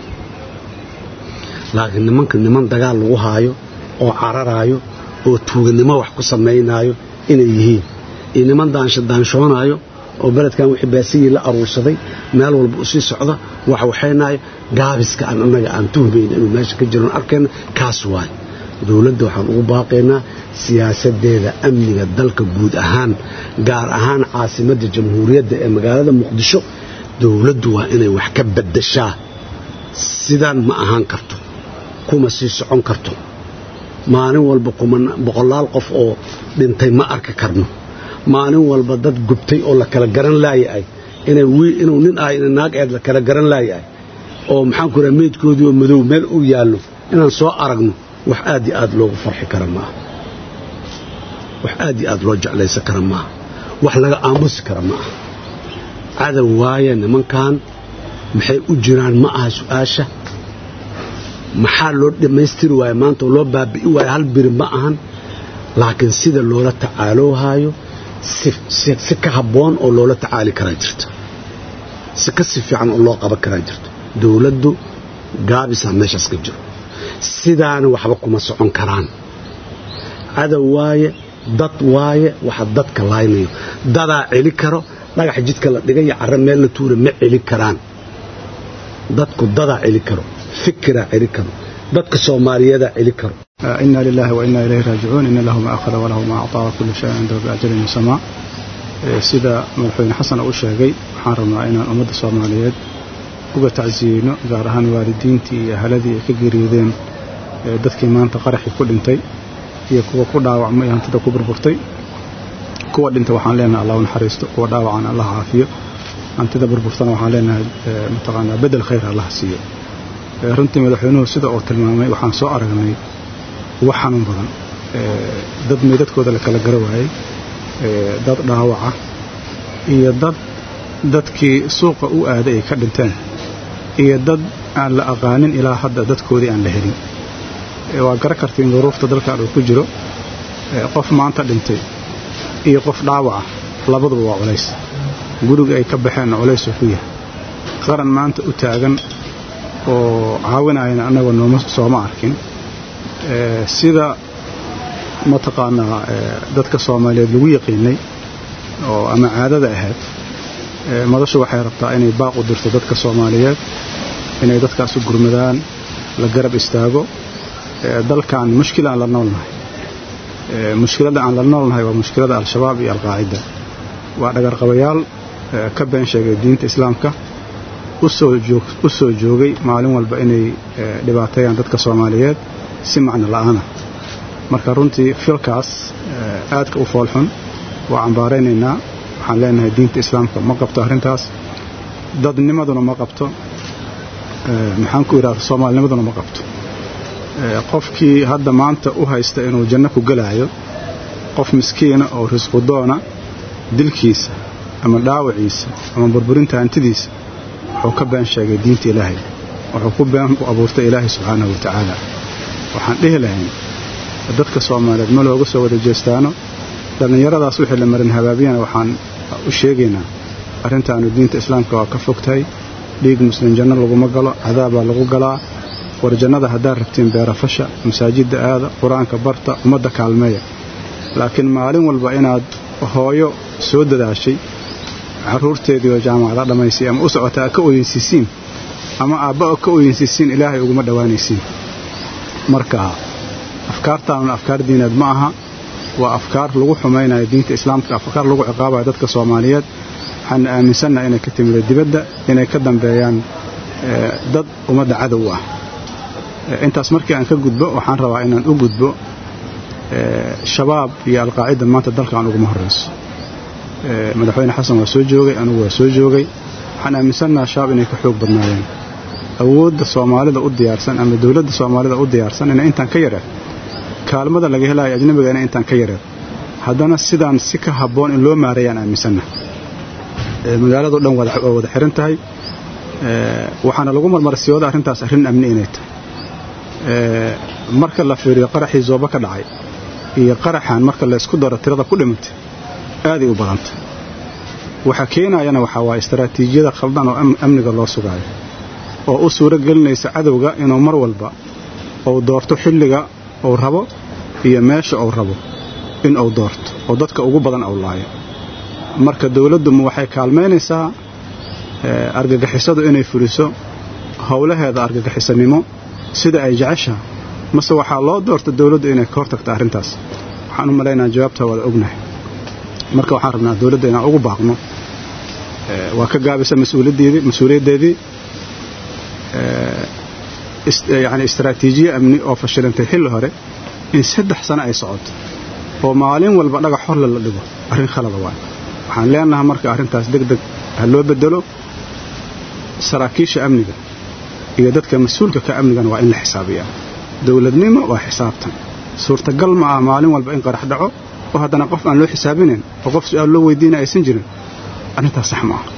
laakiin nimanka niman dagaal lagu haayo oo cararaayo oo tuuganimo wax ku samaynaayo inay yihiin iyo niman daanshoonaayo oo beledkan wixii baasiyii la aruursaday meel walba u sii socda wax waxaynaayo gaabiska aan annaga aan tuhmayna inuu meesha ka jiroon arkayna kaas waayo dowladda waxaan ugu baaqaynaa siyaasaddeeda amniga dalka guud ahaan gaar ahaan caasimadda jamhuuriyadda ee magaalada muqdisho dowladdu waa inay wax ka baddashaa sidaan ma ahaan karto kuma sii socon karto maalin walba boqolaal qof oo dhintay ma arki karno maalin walba dad gubtay oo la kala garan laayahay inuu nin ah ina naag eed la kala garan laayahay oo maxaan ku raha meydkoodii oo madow meel uu yaallo inaan soo aragno wax aad iyo aad loogu farxi kara maaha wax aad iyo aad loo jeclaysan kara maaha wax laga aamusi kara ma aha cadow waaye nimankan maxay u jiraan ma aha su'aasha maxaa loo dhammaystiri waaye maanta oo loo baabi'i waaye hal biri ma ahan laakiin sida loola tacaaloohaayo si ka habboon oo loola tacaali karaa jirto si ka si fiican oo loo qaban karaa jirto dowladdu gaabisaa meeshaas ka jiro sidaana waxba kuma socon karaan cadow waaye dad waaye waxa dadka laaynayo dadaa celi karo dhagax jidka la dhigay iyo carro meel la tuura ma celi karaan dadku dadaa celi karo fikiraa celi karo dadka soomaaliyadaa celi karo إنا لله وإنا إليه راجعون إن له ما أخذ وله ما أعطى وكل شيء عنده بأجل مسمى sida madaxweyne xasan uu sheegay waxaan rabnaa inaan ummadda soomaaliyeed uga tacsiino gaar ahaan waalidiintii iyo ahaladii ay ka geeriyoodeen dadkii maanta qaraxii ku dhintay iyo kuwa ku dhaawacmay hantida ku burburtay kuwa dhintay waxaan leenahay allah u naxariisto kuwa dhaawacana allah caafiyo hantida burburtana waxaan leenahay mataqaanaa bedel khayr allah siiyo runtii madaxweynuhu sida uu tilmaamay waxaan soo aragnay wax xanuun badan dad meydadkooda la kala gara waayey dad dhaawaca iyo dad dadkii suuqa u aaday ay ka dhinteen iyo dad aan la aqaanin ilaa hadda dadkoodii aan la helin waa gara kartiin duruufta dalkan uu ku jiro qof maanta dhintay iyo qof dhaawaca labaduba waa culays guriga ay ka baxeenna culaysuu ku yahay qaran maanta u taagan oo caawinayana annagoo nooma sooma arkin sida mataqaanaa dadka soomaaliyeed lagu yaqiinay oo ama caadada ahayd madashu waxay rabtaa inay baaq u dirto dadka soomaaliyeed inay dadkaas u gurmadaan la garab istaago dalkan mushkil aan la noolnahay mushkiladda aan la noolnahay waa mushkilada al-shabaab iyo alqaacida waa dhagarqabayaal ka been sheegay diinta islaamka u soo joogay maalin walba inay dhibaateeyaan dadka soomaaliyeed si macno la'aana marka runtii filkaas aadka u foolxun waa cambaaraynaynaa waxaan leenahay diinta islaamka ma qabto arrintaas dadnimaduna ma qabto maxaan ku idhahda soomaalinimaduna ma qabto qofkii hadda maanta u haysta inuu janno ku gelaayo qof miskiina oo risqudoona dilkiisa ama dhaawaciisa ama burburinta hantidiisa wuxuu ka been sheegay diinta ilaahay wuxuu ku been u abuurtay ilaahay subxaanahu wa tacaala waxaan dhihi lahayn dadka soomaaliyeed ma looga soo wada jeestaano dhallinyaradaas wixii la marin habaabiyana waxaan u sheegaynaa arrintaanu diinta islaamka waa ka fogtahay dhiig muslim janno laguma galo cadaabaa lagu galaa war jannada haddaad rabtiin beerafasha masaajidda aada qur-aanka barta ummadda kaalmeeya laakiin maalin walba inaad hooyo soo dadaashay carruurteedii oo jaamacada dhammaysay ama u socotaa ka oyensiisiin ama aabba ka oyensiisiin ilaahay uguma dhowaanaysiin marka afkaartaanuna afkaar diineed ma aha waa afkaar lagu xumaynayo diinta islaamka afkaar lagu ciqaabayo dadka soomaaliyeed waxaana aaminsannaha inay ka timida dibadda inay ka dambeeyaan dad ummadda cadow ah intaas markii aan ka gudbo waxaan rabaa inaan u gudbo shabaab iyo alqaacida maanta dalkan uguma horrayso madaxweyne xasan waa soo joogay anugu waa soo joogay waxaan aaminsannaha shabaab inay ka xoog badnaayeen awoodda soomaalida u diyaarsan ama dowladda soomaalida u diyaarsan inay intaan ka yareed kaalmada laga helayo ajnabiga inay intaan ka yareed haddana sidaan si ka habboon in loo maareeyaan aaminsannaha magaalado dhan waa wada xiran tahay waxaana lagu marmarsiyooda arrintaas arrin amni inay tahay marka la fiiriyo qaraxii zooba ka dhacay iyo qaraxan marka la isku daro tirada ku dhimatay aaday u badantay waxa keenayana waxaa waa istaraatiijiyada khaldan oo amniga loo sugaayo oo u suuro gelinaysa cadowga inuu mar walba uu doorto xilliga uu rabo iyo meesha uu rabo in uu doorto oo dadka ugu badan uu laayo marka dowladdumu waxay kaalmaynaysaa argagixisadu inay fuliso howlaheeda argagixisanimo sida ay jeceshaha mase waxaa loo doorta dowladdu inay ka hortagto arrintaas waxaan u malaynaa jawaabta waada ognahay marka waxaan rabnaa dowladda inaan ugu baaqno waa ka gaabisa mas-uuliyaddeedii yani istaraatiijiye amni oo fashilantay xilli hore in saddex sano ay socoto oo maalin walba dhagax horle la dhigo arrin khalada waay waxaan leenahay marka arrintaas deg deg ha loo bedelo saraakiisha amniga iyo dadka mas-uulka ka amnigana waa in la xisaabiyaa dowladnimo waa xisaabtan suurtagal ma ah maalin walba in qarax dhaco oo haddana qof aan loo xisaabinayn oo qof su-aal loo weydiina aysan jirin arrintaas sax ma ah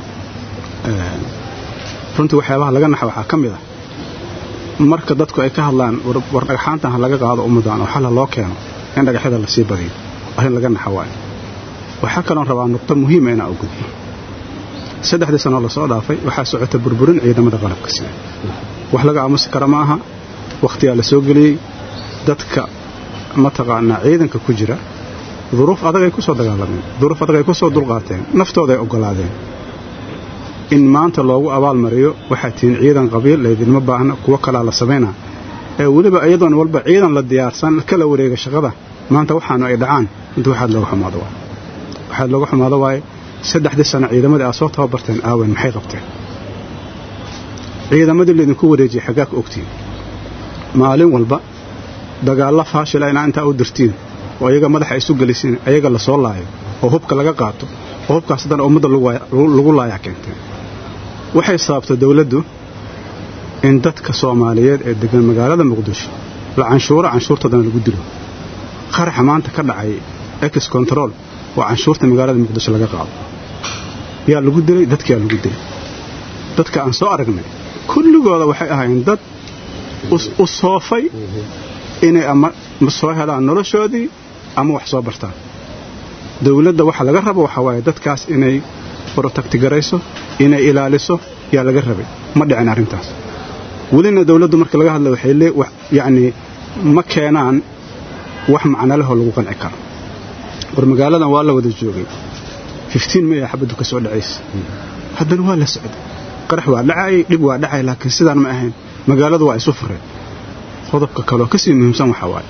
runtii waxyaabaha laga naxa waxaa ka mid ah marka dadku ay ka hadlaan war dhagxaantan ha laga qaado ummaddan oo xal ha loo keeno in dhagaxyada la sii badiyo arrin laga naxa waayo waxaa kaloon rabaa nuqto muhiima inaa u gudbo saddexdii sanoo lasoo dhaafay waxaa socota burburin ciidamada qalabka sida wax laga aamusi kara ma aha wakhtiyaa la soo geliyey dadka mataqaanaa ciidanka ku jira duruuf adagay ku soo dagaalameen duruuf adagay ku soo dulqaateen naftooday oggolaadeen in maanta loogu abaalmariyo waxaa tihiin ciidan qabiil laydinma baahna kuwo kalaa la samaynaa ee weliba iyadoon walba ciidan la diyaarsan kala wareega shaqada maanta waxaanu ay dhacaan inta waxaad looga xumaado waay waxaad looga xumaado waaye saddexdii sano ciidamadii aad soo tababarteen aawen maxay qabteen ciidamadii laydinku wareejiyey xaggaa ka ogtiin maalin walba dagaalla faashila inaa intaa u dirtiin oo iyaga madaxa isu gelisiin ayaga la soo laayo oo hubka laga qaato oo hubkaas haddana ummadda lagu laayaa keenteen waxay sababtay dowladdu in dadka soomaaliyeed ee degan magaalada muqdisho la canshuuro canshuurtoodana lagu dilo qaraxa maanta ka dhacay ex control waa canshuurta magaalada muqdisho laga qaado yaa lagu dilay dadkiyaa lagu dilay dadka aan soo aragnay kulligooda waxay ahaayeen dad u soofay inay ama soo helaan noloshoodii ama wax soo bartaan dowladda waxa laga rabo waxaa waaye dadkaas inay protectigarayso inay ilaaliso yaa laga rabay ma dhicin arrintaas welina dowladdu marka laga hadla waxay lee yacnii ma keenaan wax macnalehoo lagu qanci karo war magaaladan waa la wada joogay fiftiin maya xabaddu ka soo dhacaysa haddana waa la socday qarax waa dhacayay dhib waa dhacay laakiin sidaan ma ahayn magaaladu waa isu fureen qodobka kaloo ka sii muhiimsan waxaa waaye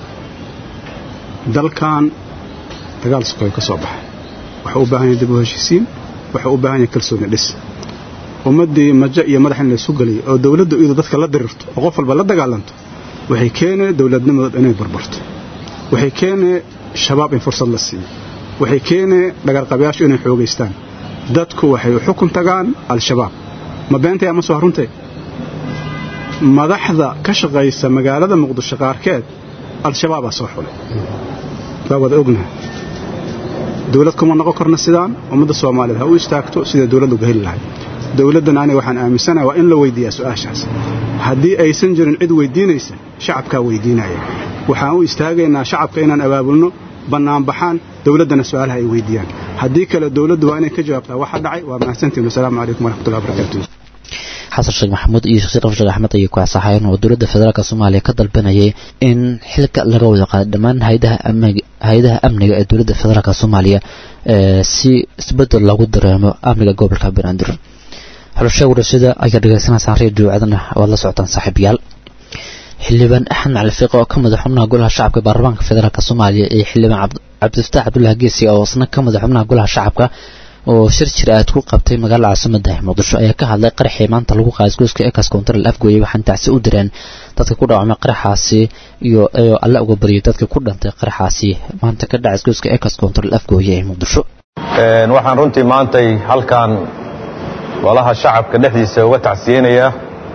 dalkan dagaal sukoy ka soo baxay waxuu u baahan yahay dib u heshiisiin waxuu u baahan yahay kalsooni dhis ummaddii majo iyo madax in laysu geliyo oo dowladdu iyadu dadka la dirirto oo qof walba la dagaalanto waxay keenee dowladnimadood inay barbarto waxay keenee shabaab in fursad la siiyo waxay keenee dhagarqabayaashu inay xoogaystaan dadku waxay u xukun tagaan al-shabaab ma beentay ama soo runtay madaxda ka shaqaysa magaalada muqdisho qaarkeed al-shabaabaa soo xulay waa wada ognaha dowlad kuma noqon karno sidaan ummadda soomaaliyeed ha u istaagto siday dowladdu ga heli lahay dowladdan aniga waxaan aaminsanaha waa in la weydiiyaa su-aashaas haddii aysan jirin cid weydiinaysa shacabkaa weydiinaya waxaan u istaagaynaa shacabka inaan abaabulno bannaanbaxaan dowladdana su-aalaha ay weydiiyaan haddii kale dowladdu waa inay ka jawaabtaa waxa dhacay waa mahadsantiin wasalaamu calaykum waraxmatullahi wabarakaatu xasan sheekh maxamuud iyo sheekh rafshad axmed ayay ku asaxayeen oo dowladda federaalk soomaaliya ka dalbanayay in xilka laga wada qaado dhammaan hayadaha amniga hay-adaha amniga ee dowladda federaalk soomaaliya si isbedel loogu dareemo amniga gobolka banaadir xulasha warashada ayaa dhegaysanaysaan redio aadana waad la socotaan saaxiibayaal xildhibaan axmed cali fiiq oo ka mid a xubnaha golaha shacabka baarlamaanka federaalk soomaaliya iyo xildhibaan cabdifataax cabdullahi geesi oo isna ka mid a xubnaha golaha shacabka oo shir jir aad ku qabtay magaalada caasimada muqdisho ayaa ka hadlay qaraxii maanta lagu qaaday goyska ekas koontarel afgooye waxaana tacsi u direen dadka ku dhaawacmay qaraxaasi iyo alle uga baryay dadka ku dhantay qaraxaasi maanta ka dhacay goyska ekas koontarel afgooye ee muqdisho waxaan runtii maantay halkan golaha shacabka dhexdiisa uga tacsiyeynayaa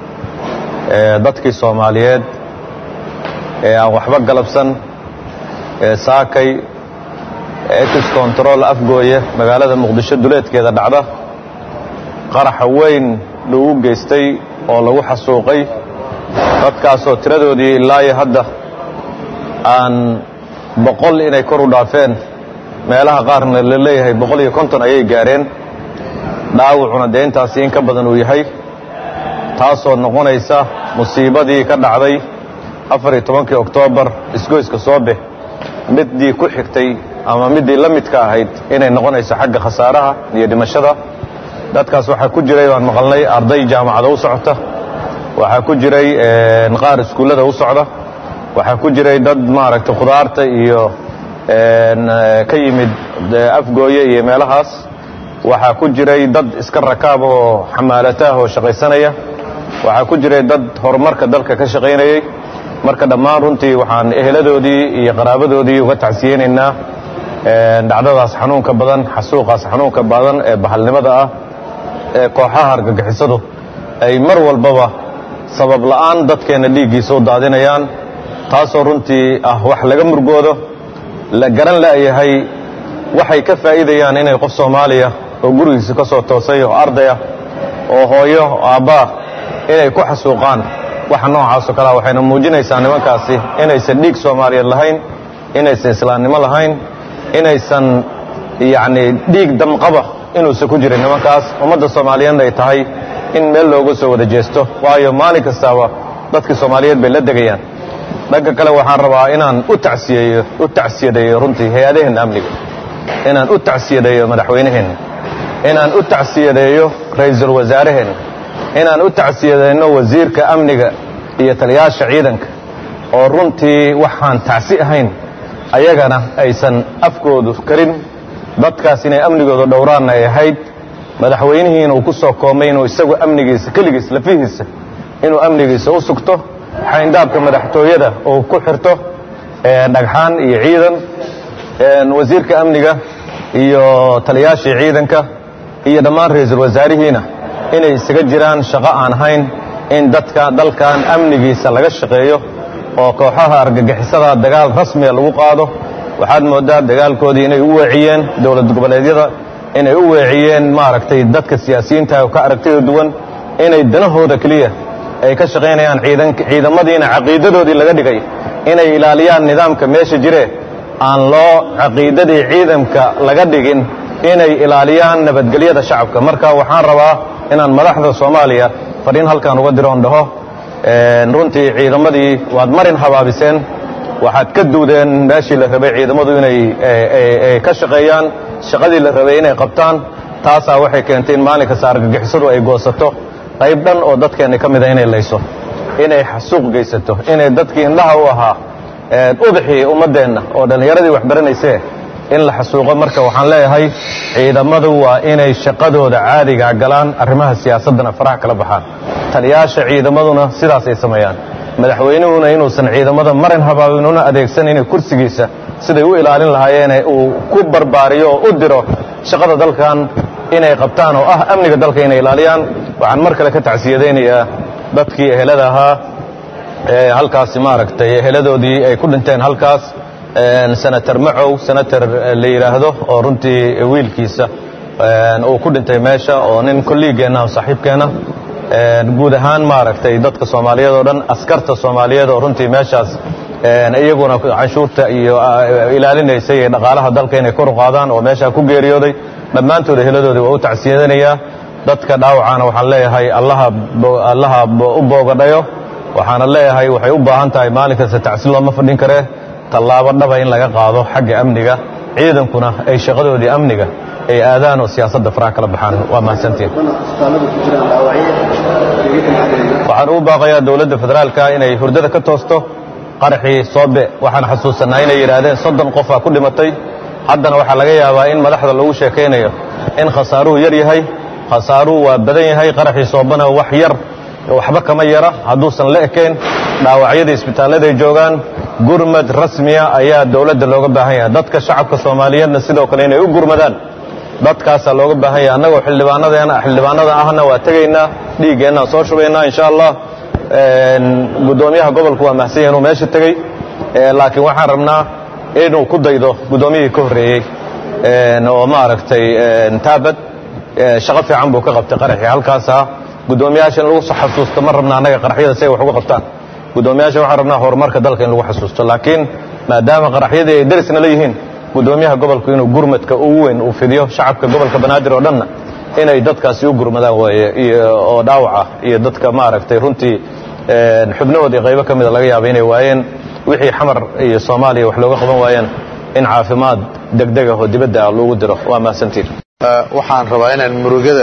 dadkii soomaaliyeed ee aan waxba galabsan ee saakay etis control afgooye magaalada muqdisho duleedkeeda dhacda qaraxa weyn lagu geystay oo lagu xasuuqay dadkaasoo tiradoodii ilaayo hadda aan boqol inay kor u dhaafeen meelaha qaarna la leeyahay boqol iyo konton ayay gaareen dhaawacuna dee intaasi in ka badan uu yahay taasoo noqonaysa musiibadii ka dhacday afar iyo tobankii oktoobar isgoyska soobe middii ku xigtay ama middii la midka ahayd inay noqonayso xagga khasaaraha iyo dhimashada dadkaas waxaa ku jiray waan maqalnay arday jaamacada u socota waxaa ku jiray qaar iskuullada u socda waxaa ku jiray dad maaragtay khudaarta iyo ka yimid afgooye iyo meelahaas waxaa ku jiray dad iska rakaab oo xamaalataah oo shaqaysanaya waxaa ku jiray dad horumarka dalka ka shaqaynayay marka dhammaan runtii waxaan eheladoodii iyo qaraabadoodii uga tacsiyeynaynaa dhacdadaas xanuunka badan xasuuqaas xanuunka badan ee bahalnimada ah ee kooxaha argagixisadu ay mar walbaba sabab la'aan dadkeenna dhiiggiisa u daadinayaan taasoo runtii ah wax laga murgoodo la garan la'yahay waxay ka faa'iidayaan inay qof soomaaliya oo gurigiisa ka soo toosay oo ardaya oo hooyo aabbaa inay ku xasuuqaan waxa noocaasoo kalea waxayna muujinaysaa nimankaasi inaysan dhiig soomaaliyeed lahayn inaysan islaamnimo lahayn inaysan yacni dhiig damqaba inuusan ku jirin nimankaas ummadda soomaaliyeedna ay tahay in meel looga soo wada jeesto waayo maalin kastaaba dadkii soomaaliyeed bay la degayaan dhanka kale waxaan rabaa inaan u tacsiyeeyo u tacsiyadeeyo runtii hay-adaheenna amniga inaan u tacsiyadeeyo madaxweynaheenna inaan u tacsiyadeeyo ra'iisul wasaaraheenna inaan u tacsiyadeyno wasiirka amniga iyo taliyaasha ciidanka oo runtii waxaan tacsi ahayn ayagana aysan afkoodu karin dadkaas inay amnigooda dhowraanna ay ahayd madaxweynihiina uu ku soo koomay inuu isagu amnigiisa keligiis lafihiisa inuu amnigiisa u sugto xayndaabka madaxtooyada uu ku xirto dhagxaan iyo ciidan wasiirka amniga iyo taliyaashii ciidanka iyo dhammaan ra-iisul wasaarihiina inay isaga jiraan shaqo aan ahayn in dadka dalkan amnigiisa laga shaqeeyo oo kooxaha argagixisada dagaal rasmiga lagu qaado waxaad mooddaa dagaalkoodii inay u weeciyeen dowlad goboleedyada inay u weeciyeen maaragtay dadka siyaasiyiinta oo ka aragtida duwan inay danahooda keliya ay ka shaqaynayaan ciidamadiina caqiidadoodii laga dhigay inay ilaaliyaan nidaamka meesha jire aan loo caqiidadii ciidamka laga dhigin inay ilaaliyaan nabadgelyada shacabka marka waxaan rabaa inaan madaxda soomaaliya fadhiin halkaan uga diroon dhaho runtii ciidamadii waad marin habaabiseen waxaad ka duudeen meeshii la rabay ciidamadu inay ka shaqeeyaan shaqadii la rabay inay qabtaan taasaa waxay keentay in maalin kasta argagixisadu ay goosato qayb dhan oo dadkeenna ka mida inay layso inay xasuuq geysato inay dadkii indhaha u ahaa ubaxii ummaddeenna oo dhallinyaradii wax baranaysee in la xasuuqo marka waxaan leeyahay ciidamadu waa inay shaqadooda caadigaa galaan arrimaha siyaasaddana faraha kala baxaan taliyaasha ciidamaduna sidaasay sameeyaan madaxweynuhuna inuusan ciidamada marin habaabin una adeegsanaynin kursigiisa siday u ilaalin lahaayeene uu ku barbaariyo oo u diro shaqada dalkan inay qabtaan oo ah amniga dalka inay ilaaliyaan waxaan mar kale ka tacsiyadaynayaa dadkii ehelada ahaa ee halkaasi maaragtay eheladoodii ay ku dhinteen halkaas senator macow senator la yidhaahdo oo runtii wiilkiisa uu ku dhintay meesha oo nin kolliigeenna saaxiibkeenna guud ahaan maaragtay dadka soomaaliyeed oo dhan askarta soomaaliyeed oo runtii meeshaas iyaguna canshuurta iyo ilaalinaysa iyo dhaqaalaha dalka inay kor u qaadaan oo meeshaa ku geeriyooday dhammaantood heladoodii waa u tacsiyadanayaa dadka dhaawacana waxaan leeyahay allaha u boogadhayo waxaana leeyahay waxay u baahan tahay maalin kasta tacsi looma fadhin karee tallaabo dhaba in laga qaado xagga amniga ciidankuna ay shaqadoodii amniga ay aadaan oo siyaasadda faraha kala baxaan waa mahadsantiin waxaan ugu baaqayaa dowladda federaalka inay hurdada ka toosto qaraxii soobe waxaan xasuusanaa inay yidhaahdeen soddon qofaa ku dhimatay haddana waxaa laga yaabaa in madaxda lagu sheekaynayo in khasaaruhu yar yahay khasaaruhu waa badan yahay qaraxii soobana wax yar waxba kama yara hadduusan la ekayn dhaawacyada isbitaalladay joogaan gurmad rasmiya ayaa dowladda looga baahan yahay dadka shacabka soomaaliyeedna sidoo kale inay u gurmadaan dadkaasaa looga baahan yahay annagoo xildhibaanadeena xildhibaanada ahna waa tegaynaa dhiiggeennaan soo shubaynaa insha allah guddoomiyaha gobolku waa mahsan yahay inuu meesha tegey laakiin waxaan rabnaa inuu ku daydo guddoomiyihii ka horreeyey oo maaragtay taabad shaqo fiican buu ka qabtay qaraxii halkaasaa guddoomiyaasha in lagu xasuusto ma rabna annaga qaraxyada si ay wax uga qabtaan guddoomiyaasha waxaan rabnaa horumarka dalka in lagu xasuusto laakiin maadaama qaraxyadii ay darisna leeyihiin guddoomiyaha gobolku inuu gurmadka ugu weyn uu fidiyo shacabka gobolka banaadir oo dhanna inay dadkaasi u gurmadaan waaye oo dhaawaca iyo dadka maaragtay runtii xubnahoodii qaybo ka mida laga yaaba inay waayeen wixii xamar iyo soomaaliya wax looga qaban waayeen in caafimaad degdega oo dibadda ah loogu diro waa mahadsantiin waxaan rabaa inaan murugada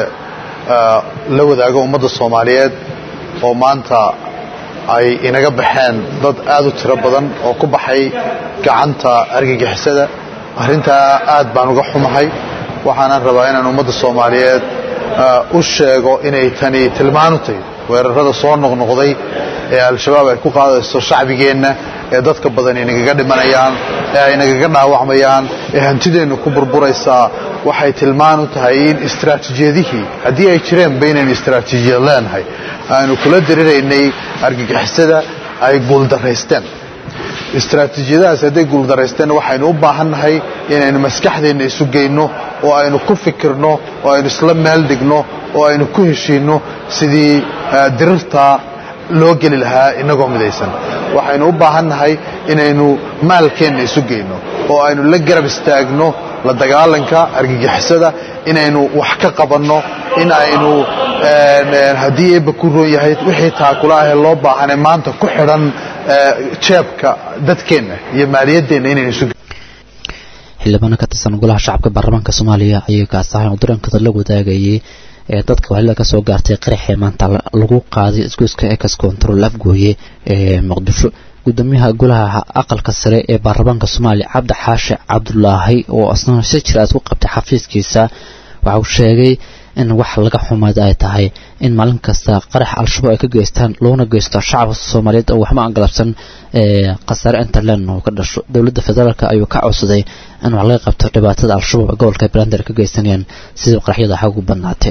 la wadaago ummadda soomaaliyeed oo maanta ay inaga baxeen dad aad u tiro badan oo ku baxay gacanta argagixisada arrintaa aad baan uga xumahay waxaanan rabaa inaan ummadda soomaaliyeed u sheego inay tani tilmaanu tahay weerarada soo noqnoqday ee al-shabaab ay ku qaadayso shacbigeenna ee dadka badan inagaga dhimanayaan ee ay nagaga dhaawacmayaan ee hantideenna ku burburaysaa waxay tilmaan u tahay in istaraatiijiyadihii haddii ay jireen baynaynu istaraatiijiyad leenahay aanu kula diriraynay argagixisada ay guuldaraysteen istaraatiijiyadahaas hadday guuldaraysteen waxaynu u baahannahay inaynu maskaxdeenna isu geyno oo aynu ku fikirno oo aynu isla meel dhigno oo aynu ku heshiinno sidii dirirtaa loo geli lahaa inagoo midaysan waxaynu u baahannahay inaynu maalkeenna isu geyno oo aynu la garab istaagno la dagaalanka argagixisada inaynu wax ka qabanno in aynu haddii eebba ku roon yahay wixii taakula ahee loo baahane maanta ku xidhan jeebka dadkeenna iyo maaliyaddeenna inaynu isu xildhibaano ka tirsan golaha shacabka baarlamaanka soomaaliya ayay kaasahayn oo dareenkooda la wadaagayay ee dadka waxlida ka soo gaartay qaraxee maanta lagu qaaday isgoyska ex control afgooye ee muqdisho gudoomiyaha golaha aqalka sare ee baarlamaanka soomaaliya cabdi xaashi cabdulaahi oo asna si jir aad ku qabtay xafiiskiisa waxa uu sheegay in wax laga xumaad ay tahay in maalin kasta qarax al-shabaab ay ka geystaan loona geysto shacabka soomaaliyeed oo waxba aan galabsan khasaare interland uu ka dhasho dowladda federaalk ayuu ka codsaday in wax laga qabto dhibaatada al-shabaab ee gobolka brander ka geysanayaan sidii qaraxyada xag ugu badnaatay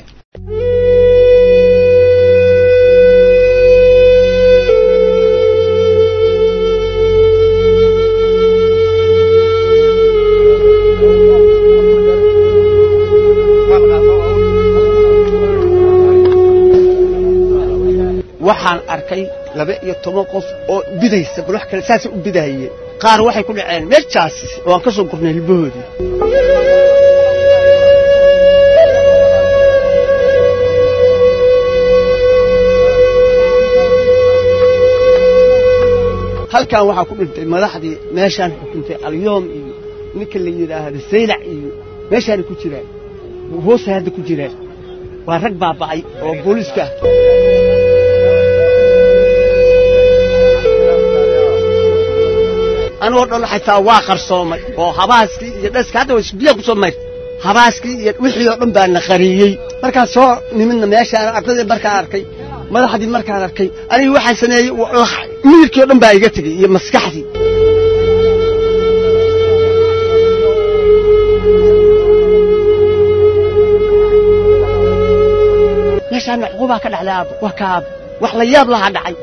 waxaan arkay laba iyo toban qof oo bidaysa bal wax kale saasay u bidahaye qaar waxay ku dhaceen meeshaas oo aan ka soo gurnay hilbahoodii halkan waxaa ku dhintay madaxdii meeshaan xukuntay alyoom iyo ninka la yidhaahdo saylac iyo meeshaana ku jiraan hoosay hadda ku jiraan waa rag baaba'ay oo booliiska ah anigoo dhan xataa waa qarsoomay oo habaaskii iyo dhaska hadda waa biyaa ku soo mayr habaaskii iyo wixii oo dhan baa na qariyey markaan soo nimidna meeshaan ardadii markaan arkay madaxdii markaan arkay aniga waxaan sameeyey miyirkii oo dhan baa iga tegey iyo maskaxdii meeshaana cuqubaa ka dhacday aabo waa ka aabo wax la yaab lahaa dhacay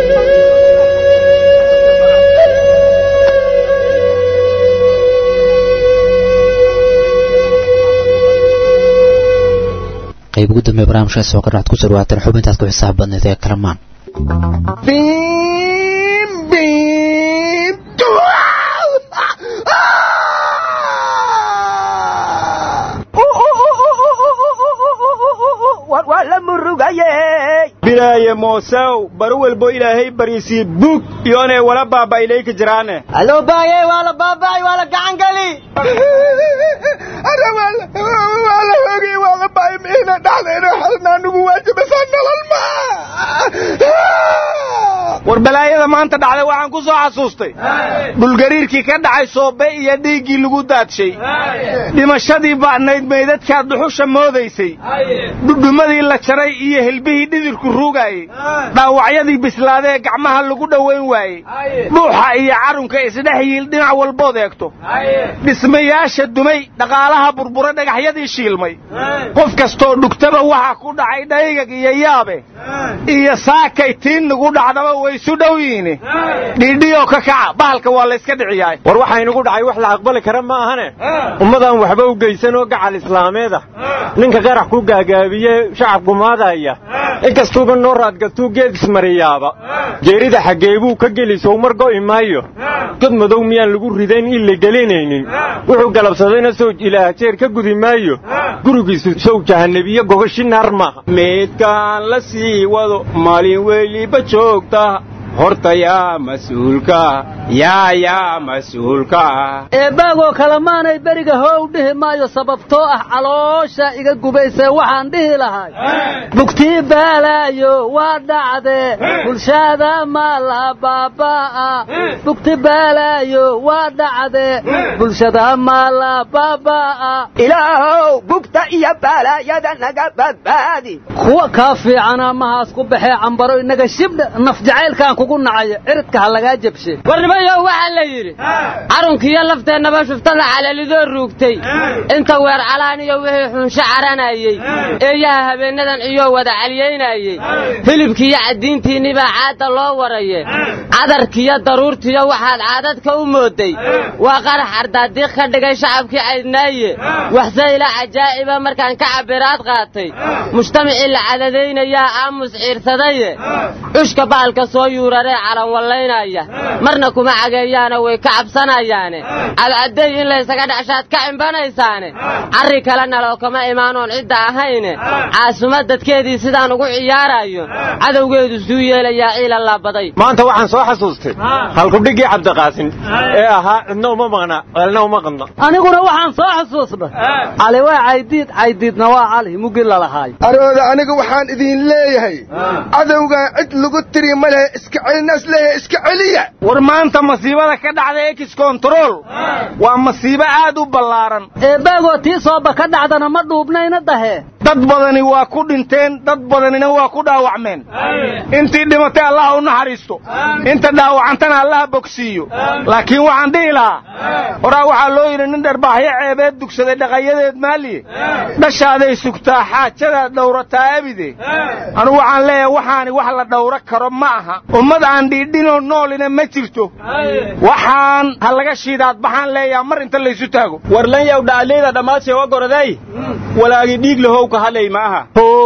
qayb ugu dambeya barnaamijka soo kordhaad ku soo dhawaateen xubintaas ku xisaab badneed ee kalamaan Beep, beep, bilaaye moosaw baro walbo ilaahay baryisii bug iyoonay wala baaba'inayka jiraane aloo baayey waa la baaba'ay waa la gacan geli waa la hoogay waa la ba'ay miina dhaxdayna xalna anugu waajibasaa nolol ma war balaayada maanta dhacday waxaan ku soo xasuustay dhulgariirkii ka dhacay soobe iyo dhiiggii lagu daadshay dhimashadii ba'nayd meydadkaa duxusha moodaysay dhudhumadii la jaray iyo hilbihii dhidirku ruugaayey dhaawacyadii bislaadee gacmaha lagu dhowayn waayey dhuuxa iyo carunka isdhex yiil dhinac walbood eegto dhismayaasha dumay dhaqaalaha burbura dhagaxyadii shiilmay qof kastoo dhugtaba waxa ku dhacay dhaygag iyo yaabe iyo saakay tiin nagu dhacdaba way isu dhow yihiin dhiidhiyoo ka kaca bahalka waa layska dhiciyaay war waxaa inugu dhacay wax la aqbali kara ma ahane ummadaan waxba u geysan oo gacal islaameed ah ninka qarax ku gaagaabiye shacab gumaadaya inkastuuba noo raadgatuu geed ismariyaaba geerida xaggeebuu ka geli sow mar go'i maayo god madow miyaan lagu ridayn in la gelinaynin wuxuu galabsadayna sow ilaah jeer ka gudi maayo gurigiisu sow jahannebiye gogashi naar maaha meydkaan la sii wado maalin weliba joogta horta yaa mas-uulka yaa yaa mas-uulka eebbaagoo kale maanay beriga hoow dhihi maayo sababtoo ah caloosha iga gubaysee waxaan dhihi lahay bugtii baalaayo waa dhacdee bulshada ma la baabaa'a bugti baalaayo waa dhacdee bulshada ma la baabaa'a ilaahow bugta iyo baalaayada naga badbaadi kuwa kaa fiicana mahaas ku baxee cambaro inaga shibdha naf jacaylkaan kugu nacaya ciridka ha lagaa jabshe warnimayo waxaa la yidhi carunkiiyo lafteennaba shuftada calalidoo ruugtay inta weer calaan iyo wixii xunsho caranayey eeyaha habeennadan iyoo wada calyaynayey hilibkiiyo caddiintiinni baa caadda loo waraye cadarkiiyo daruurtiyo waxaad caadadka u mooday waa qarax ardaadiiq ka dhigay shacabkii caydnaaye waxse ila cajaa'iba markaan ka cabbiraad qaatay mujtamacii la cadadaynayaa aamus ciirsadaye cushka baalka soo yuuraree calanwallaynaya marna kuma cageeyaana way ka cabsanayaane cadcadday in laysaga dhacshaad ka cimbanaysaane carri kale naloo kama imaanoon cidda ahayne caasuma dadkeedii sidaan ugu ciyaarayo cadowgeedu suu yeelayaa ciila laabaday maanta waxaan soo xasuustay halkudhiggii cabdiqaasin ee ahaa cidna uma maqna ceelna uma qadna aniguna waxaan soo xusuusnay cali waa caydiid caydiidna waa cali mugi lalahaay arooda aniga waxaan idin leeyahay cadowgan cid lagu tiri ma lehe iska celinaas leeyahay iska celiya war maanta masiibada ka dhacda ex control waa masiibo aad u ballaaran eebbaagoo tii sooba ka dhacdana ma dhuubnayna dahe dad badani waa ku dhinteen dad badanina waa ku dhaawacmeen intii dhimatay allaha u naxariisto inta dhaawacantana allaha bogsiiyo laakiin waxaan dhihi lahaa horaa waxaa loo yidhi nin dharbaaxyo ceebeed dugsaday dhaqayadeed maaliye dhashaaday sugtaa xaajadaad dhawrataa abide anugu waxaan leeyahay waxaani wax la dhawro karo ma aha ummad aan dhiidhinoo noolina ma jirto waxaan ha laga shiidaad baxaan leeyaha mar inta laysu taago warlan yow dhaaleyda dhammaadshee wa goraday walaagi dhiig lahow ka hadlay ma aha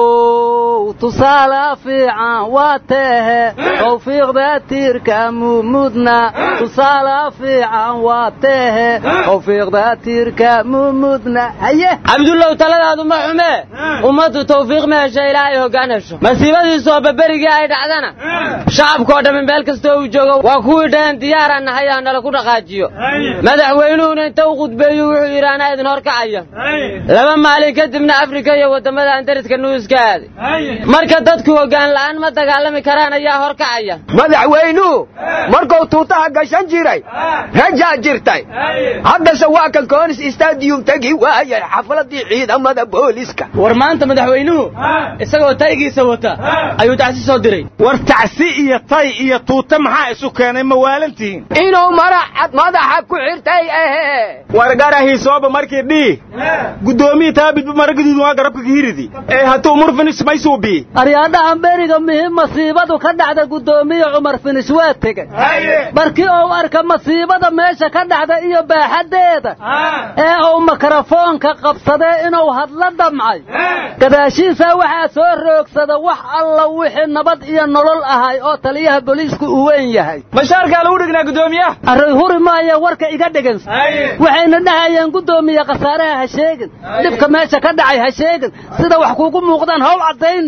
tusaale fiican waa teehe tawfiiqda tiirka mumudna tusaale fiican waa teehe tawfiiqda tiirka mumudna haye cabdullow taladaadu ma xumee ummaddu tawfiiq ma hesho ilaahay hoggaan hesho masiibadiisoo baberigii ay dhacdana shacabkoo dhammi meel kastoo uu joogo waa kuwii dhaheen diyaaraan nahay aan nala ku dhaqaajiyo madaxweynuhuna inta u khudbeeyu wuxuu yidhi anaa idin horkacaya laba maalin kadibna afrika iyo waddamada andariska nuuska aaday marka dadku hoggaan la'aan ma dagaalami karaan ayaa horkacaya madaxweynuhu markuu tuutaha gashan jiray rajaa jirtay haddase waa kan koonis stadium tegi waayay xafladii ciidamada booliska war maanta madaxweynuhu isagoo taygiisa wata ayuu tacsi soo diray war tacsi iyo tay iyo tuuta maxaa isu keenay ma waalantihiin inuu maraxad madaxa ku xirtay ahe war garahii sooba markii dhii guddoomiyi taabidba maragiduudu waa garabka kahiridi ee hatuu murfinis maysuubi aryaadhahan beriga muhiim masiibadu ka dhacda guddoomiye cumar finish waa tegey markii uu arka masiibada meesha ka dhacda iyo baaxaddeeda ee uu mikrofoonka qabsadee inuu hadla damcay gadaashiisa waxaa soo roogsada wax alla wixii nabad iyo nolol ahay oo taliyaha booliisku uu weyn yahay bashaarkaa lagu dhignaa guddoomiyaha array huri maaya warka iga dhegansa waxayna dhahayeen guddoomiye khasaaraha ha sheegin dhibka meesha ka dhacay ha sheegin sida wax kuugu muuqdaan howl caddayne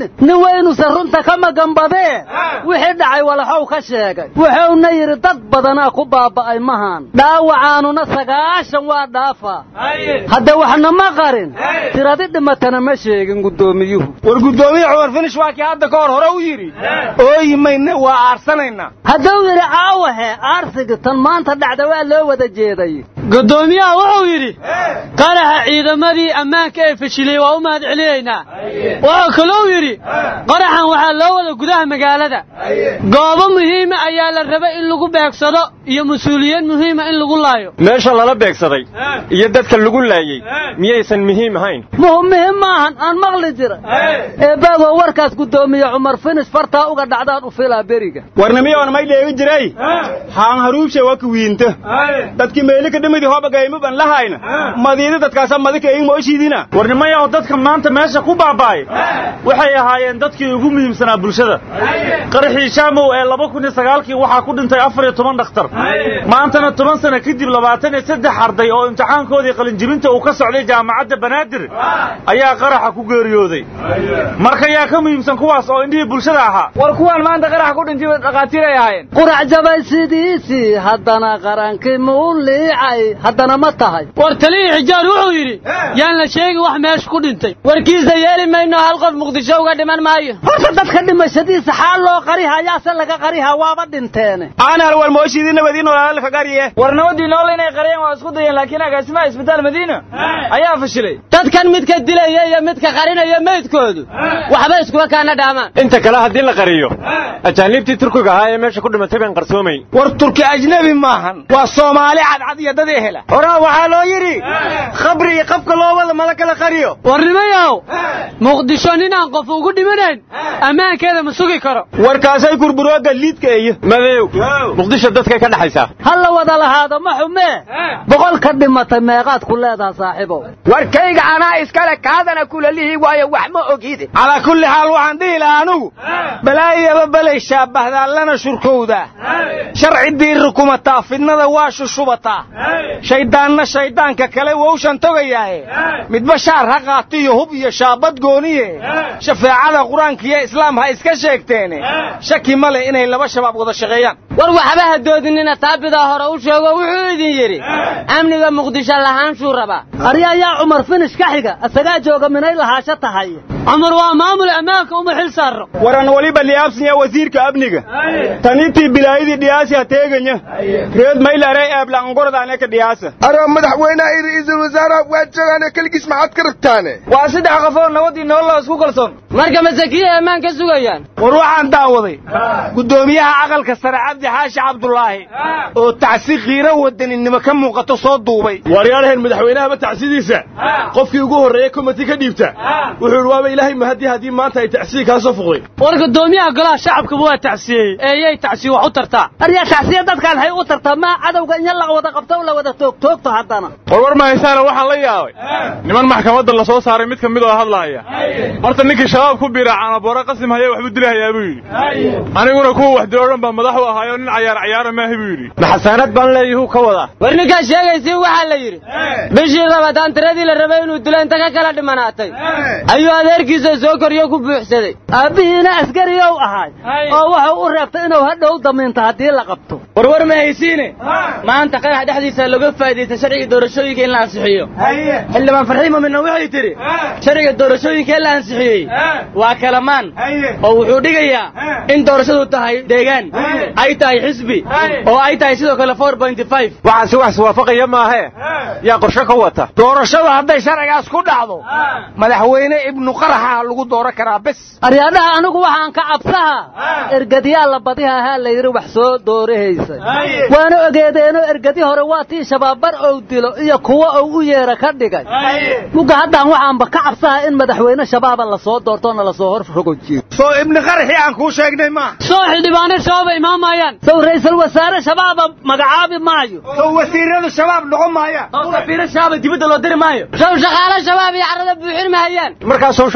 malaynin nin weynuusan runta ka magambadee wixii dhacay walaxow ka sheegay wuxuuna yidhi dad badanaa ku baaba'ay mahan dhaawacaanuna sagaashan waa dhaafaa hadda waxna ma qarin tiradi dhimatana ma sheegin guddoomiyuhu war guddoomiye cumar finish waa kii hadda ka hor hore u yidhi ooyi mayne waa aarsanaynaa hadduu yidhi caawahe aarsiga tan maanta dhacda waa loo wada jeeday guddoomiyaha wuxuu yidhi qaraxa ciidamadii ammaanka ee fashilay waa u mahad celinaynaa wuxuu kalou yidhi qaraxan waxaa loo wada gudaha magaalada goobo muhiima ayaa la rabay in lagu beegsado iyo mas-uuliyiin muhiima in lagu laayo meesha lala beegsaday iyo dadka lagu laayey miyaysan muhiim ahayn muhim maahan aan maqli jira eebaago warkaas guddoomiye cumar finis fartaa uga dhacdaan u filaa beriga warnimiyoona may dheegi jiray haan haruubshe waa ku wiinta dadkii meeli ka dhimidi hobagayma ban lahayna madiida dadkaasa madika eyin mooshiidina warnimayaho dadka maanta meesha ku baaba'ay waxay ahaayeen dadkii ugu muhiimsanaa bulshada qaraxii shaamow ee laba kun iyo sagaalkii waxaa ku dhintay afar iyo toban dhakhtar maantana toban sano kadib labaatan iyo saddex arday oo imtixaankoodii qalinjibinta uu ka socday jaamacadda banaadir ayaa qaraxa ku geeriyooday marka yaa ka muhiimsan kuwaas oo indhihii bulshada ahaa war kuwaan maanta qaraxa ku dhintay dhakhaatiir ay ahaayeen qurac jabay sidiisii haddana qarankii muu liicay haddana ma tahay war talihii xijaar wuxuu yidhi yaan la sheegi wax meesha ku dhintay warkiisa yeeli mayno hal qof muqdisho uga dhiman maayo horta dadka dhimashadiisa xaal loo qarihayaase laga qarihaa waaba dhinteene aanar war mooshiidii nabadii noolaala ka gariye war nabadii nool inay qariyeen waa isku dayeen laakiin agaasimaha isbitaal madiina ayaa fashilay dadkan midka dilaya iyo midka qarinaya meydkoodu waxba iskuba kaana dhaamaan inta kale haddii la qariyo ajaaniibtii turkiga ahaa ee meesha ku dhimatay baan qarsoomayn war turki ajnebi maahan waa soomaali cadcad iyo dad ehela horaa waxaa loo yidhi khabri iyo qabka loo wada mala kala qariyo warnimayow muqdisho ninaan qof ugu dhimanayn ammaankeeda ma sugi karo warkaasay kurburooga liidka eeyo madow muqdisho dadkay ka dhaxaysaa ha la wada lahaado ma xumee boqol ka dhimatay meeqaad ku leedaha saaxiibow warkayga anaa iskale kaadana kulalihii waayo wax ma ogide calaa kulli xaal waxaan dhihi lahaa anugu balaayaba balay shaabahdaa lana shurkowdaa sharci diirri kumataa fidnada waa shushubataa shayddaanna shayddaanka kale wowshan togayaaye midba shaar ha qaatiyo hub iyo shaabad gooniye shafeecada qur-aankiiyo islaam ha iska sheegteene shaki ma leh inay laba shabaab wada shaqeeyaan war waxba ha doodinina taabidaa hore u sheego wuxuu idin yidhi amniga muqdisho lahaanshuu rabaa arya ayaa cumar finish ka xiga isagaa jooga minay lahaasho tahay cumar waa maamul ammaanka uma xil saarro waran waliba liyaabsanya wasiirka amniga tanitii bilaayadii dhiyaasi ha teeganya reed maylare eeblaangordaane ka dhiyaasa aroo madaxweynaha iyo ra'iisul wasaaraha waa joogaane keligiis maxaad ka rabtaane waa saddex qofoo nabadii nooloo isku kalsoon marka masakiya ammaan ka sugayaan war waxaan daawaday guddoomiyaha aqalka sare cabdi xaashi cabdulaahi oo tacsi qiiro wadaninimo ka muuqato soo duubay waaryaalahan madaxweynahaba tacsidiisa qofkii ugu horreeya komiti ka dhiibta wuxuu idhi waaba ilaahay mahadii haddii maanta ay tacsiyi kaa soo fuqday war guddoomiyaha golaha shacabkaba waa tacsiyey eeyay tacsiye wax u tartaa aryaa tacsiya dadkaan hay u tartaa maa cadowga in la wada qabto la wada toogtoogto haddana war war mahaysaana waxaan la yaabay niman maxkamadda la soo saaray mid ka mid oo hadlaaya horta ninkii shabaab ku biira canaboore qasim haya waxbuu dilahayaa buu yidhi aniguna kuwa wax dilo dhan baa madax u ahaayo nin cayaar cayaara maahi buu yidhi maxasaanad baan leeyahuu ka wadaa war ninkaa sheegaysi waxaa la yidhi bishii labataan tiradii la rabay inuu dilo inta ka kala dhimanaatay ayuu adeerkiisa soo koriyo ku buuxsaday aabbihiina askariyow ahaay oo wuxuu u reebtay inuu hadhow damiinto haddii la qabto warwar ma haysiine maanta qarax dhexdiisa laga faa'iidaysta sharciga doorashooyinka in la ansixiyo xildhibaan farxiimo midna waxay tidhi sharciga doorashooyinka in la ansixiyey waa kalamaan oo wuxuu dhigayaa in doorashadu tahay deegaan ay tahay xisbi oo ay tahay sidoo kale waxaasi wax iswaafaqaya maahee yaa qorshe ka wata doorashadu hadday sharcigaas ku dhacdo madaxweyne ibnu qaraxa lagu dooran karaa bes aryaadhaha anigu waxaan ka cabsaha ergadyaa la badiha ahaa la yidhi wax soo doorahaysa waana ogeedeenoo ergadi hore waa tii shabaabbar ou dilo iyo kuwo ou u yeera ka dhigay muga haddaan waxaanba ka cabsaha in madaxweyne shabaaba lasoo doortoona lasoo hor rogojiyo soo ibni qaraxii aan kuu sheegnay maaha soo xildhibaano shabaaba imaamayaan sow ra'iisul wasaare shabaaba magacaabi maayo sow wasiiradu shabaab noqon maayaan sow safiiro shabaaba dibadda loo diri maayo sow shaqaalo shabaab iyo carrada buuxin mahayaan markaasoo shacab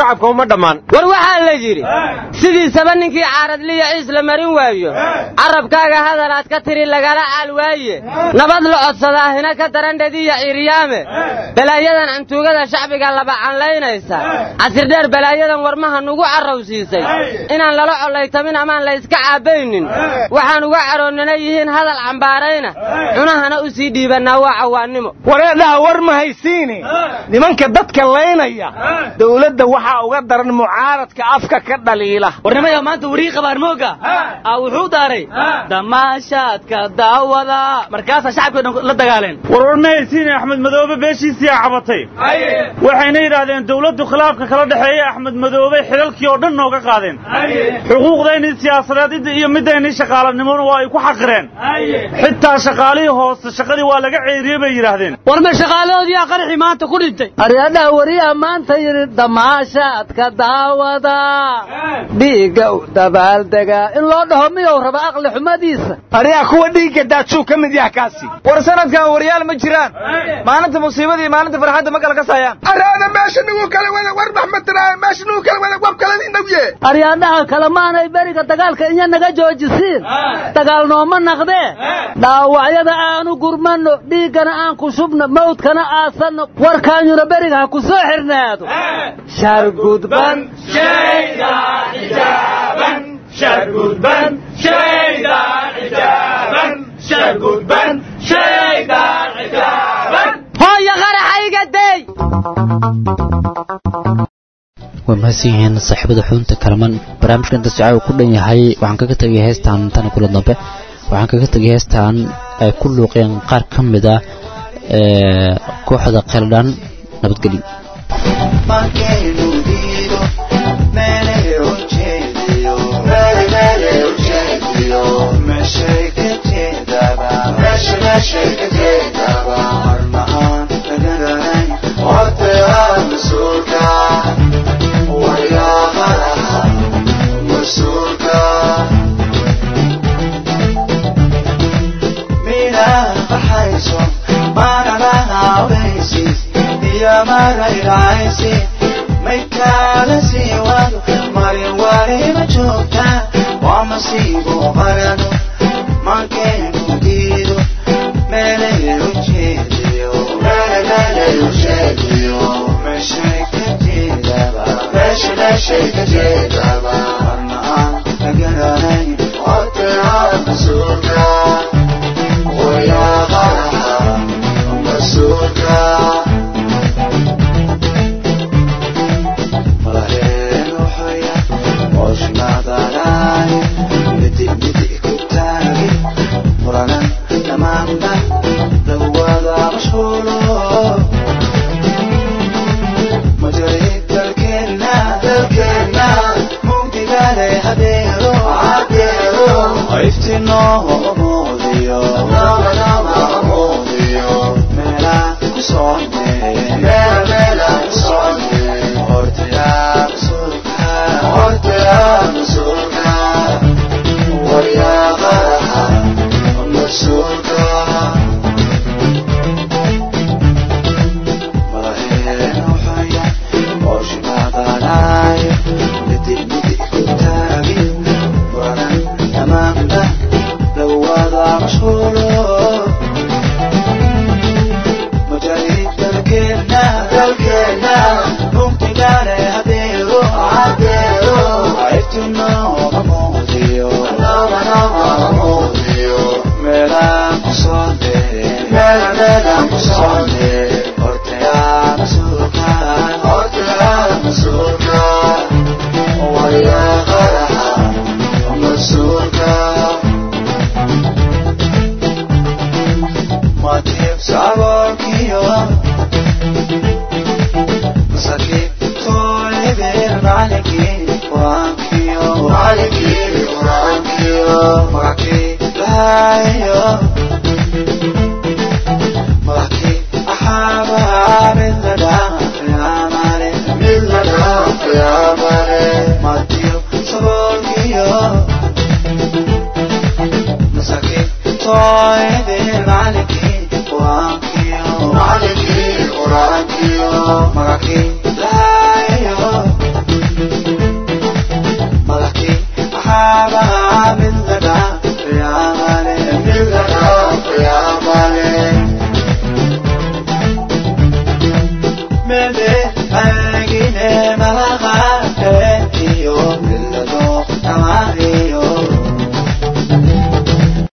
shacabka uma dhammaan war waxaa la yidhi sidiisaba ninkii caaradliya ciis la marin waayo carabkaaga hadal aad ka tiri lagala caal waaye nabad la codsadaa hina ka darandhadiya ciiryaame balaayadan cantuugada shacbiga labacanlaynaysa casirdheer balaayadan warmaha nugu carrowsiisay inaan lala collaytamin amaan la yska caabbaynin waxaan uga caroonnana yihiin hadal cambaarayna cunahana u sii dhiibannaa waa cawaannimo wareedhaha war ma haysiine nimanka dadka laynaya dowladda waxaa uga daran mucaaradka afka ka dhaliila warnimaya maanta warii qabaar mooga aa wuxuu daaray damaashaadka daawada markaasaa shacabka dhan la dagaaleen warwar ma haysiine axmed madoobe beeshiisiyaa cabatay waxayna yidhaahdeen dowladdu khilaafka kala dhexeeya axmed madoobe xilalkii oo dhan nooga qaadeen xuquuqdaynii siyaasadeed iyo midaynii shaqaalanimona waa ay ku xaqireen xitaa shaqaalihii hoose shaqadii waa laga ceeriyey bay yidhaahdeen war ma shaqaalahoodiyaa qaraxii maanta ku dhintay aryadhaha wariyaha maanta yidhi damaashaadka daawada dhiigga u dabaaldegaa in loo dhaho miyou raba aqli xumadiisa aryaa kuwa dhiigga daajuu ka mid yaha kaasi war sanadkan waryaal ma jiraan maalinta musiibada iyo maalinta farxadda ma kala kasayaan araada meesha nagu kala wada war maxmedtiraaye meesha nagu kala wada wab kala inagye aryadhaha kalemaanay beriga dagaalka inya naga joojisiin dagaal nooma naqdee dhaawacyada aanu gurmanno dhiiggana aan ku shubno mawdkana aasanno warkaanyuna beriga ha ku soo xirnaado shargudban hooyo qaraxayga day waa mahadsan yihiin saaxiibada xubinta kalaman barnaamijka inta socaa uu ku dhan yahay waxaan kaga tegay heestan tana kula dambe waxaan kaga tegay heestan ay ku luuqeen qaar ka mid ah kooxda qeeldhan nabadgelyo mede agine malaga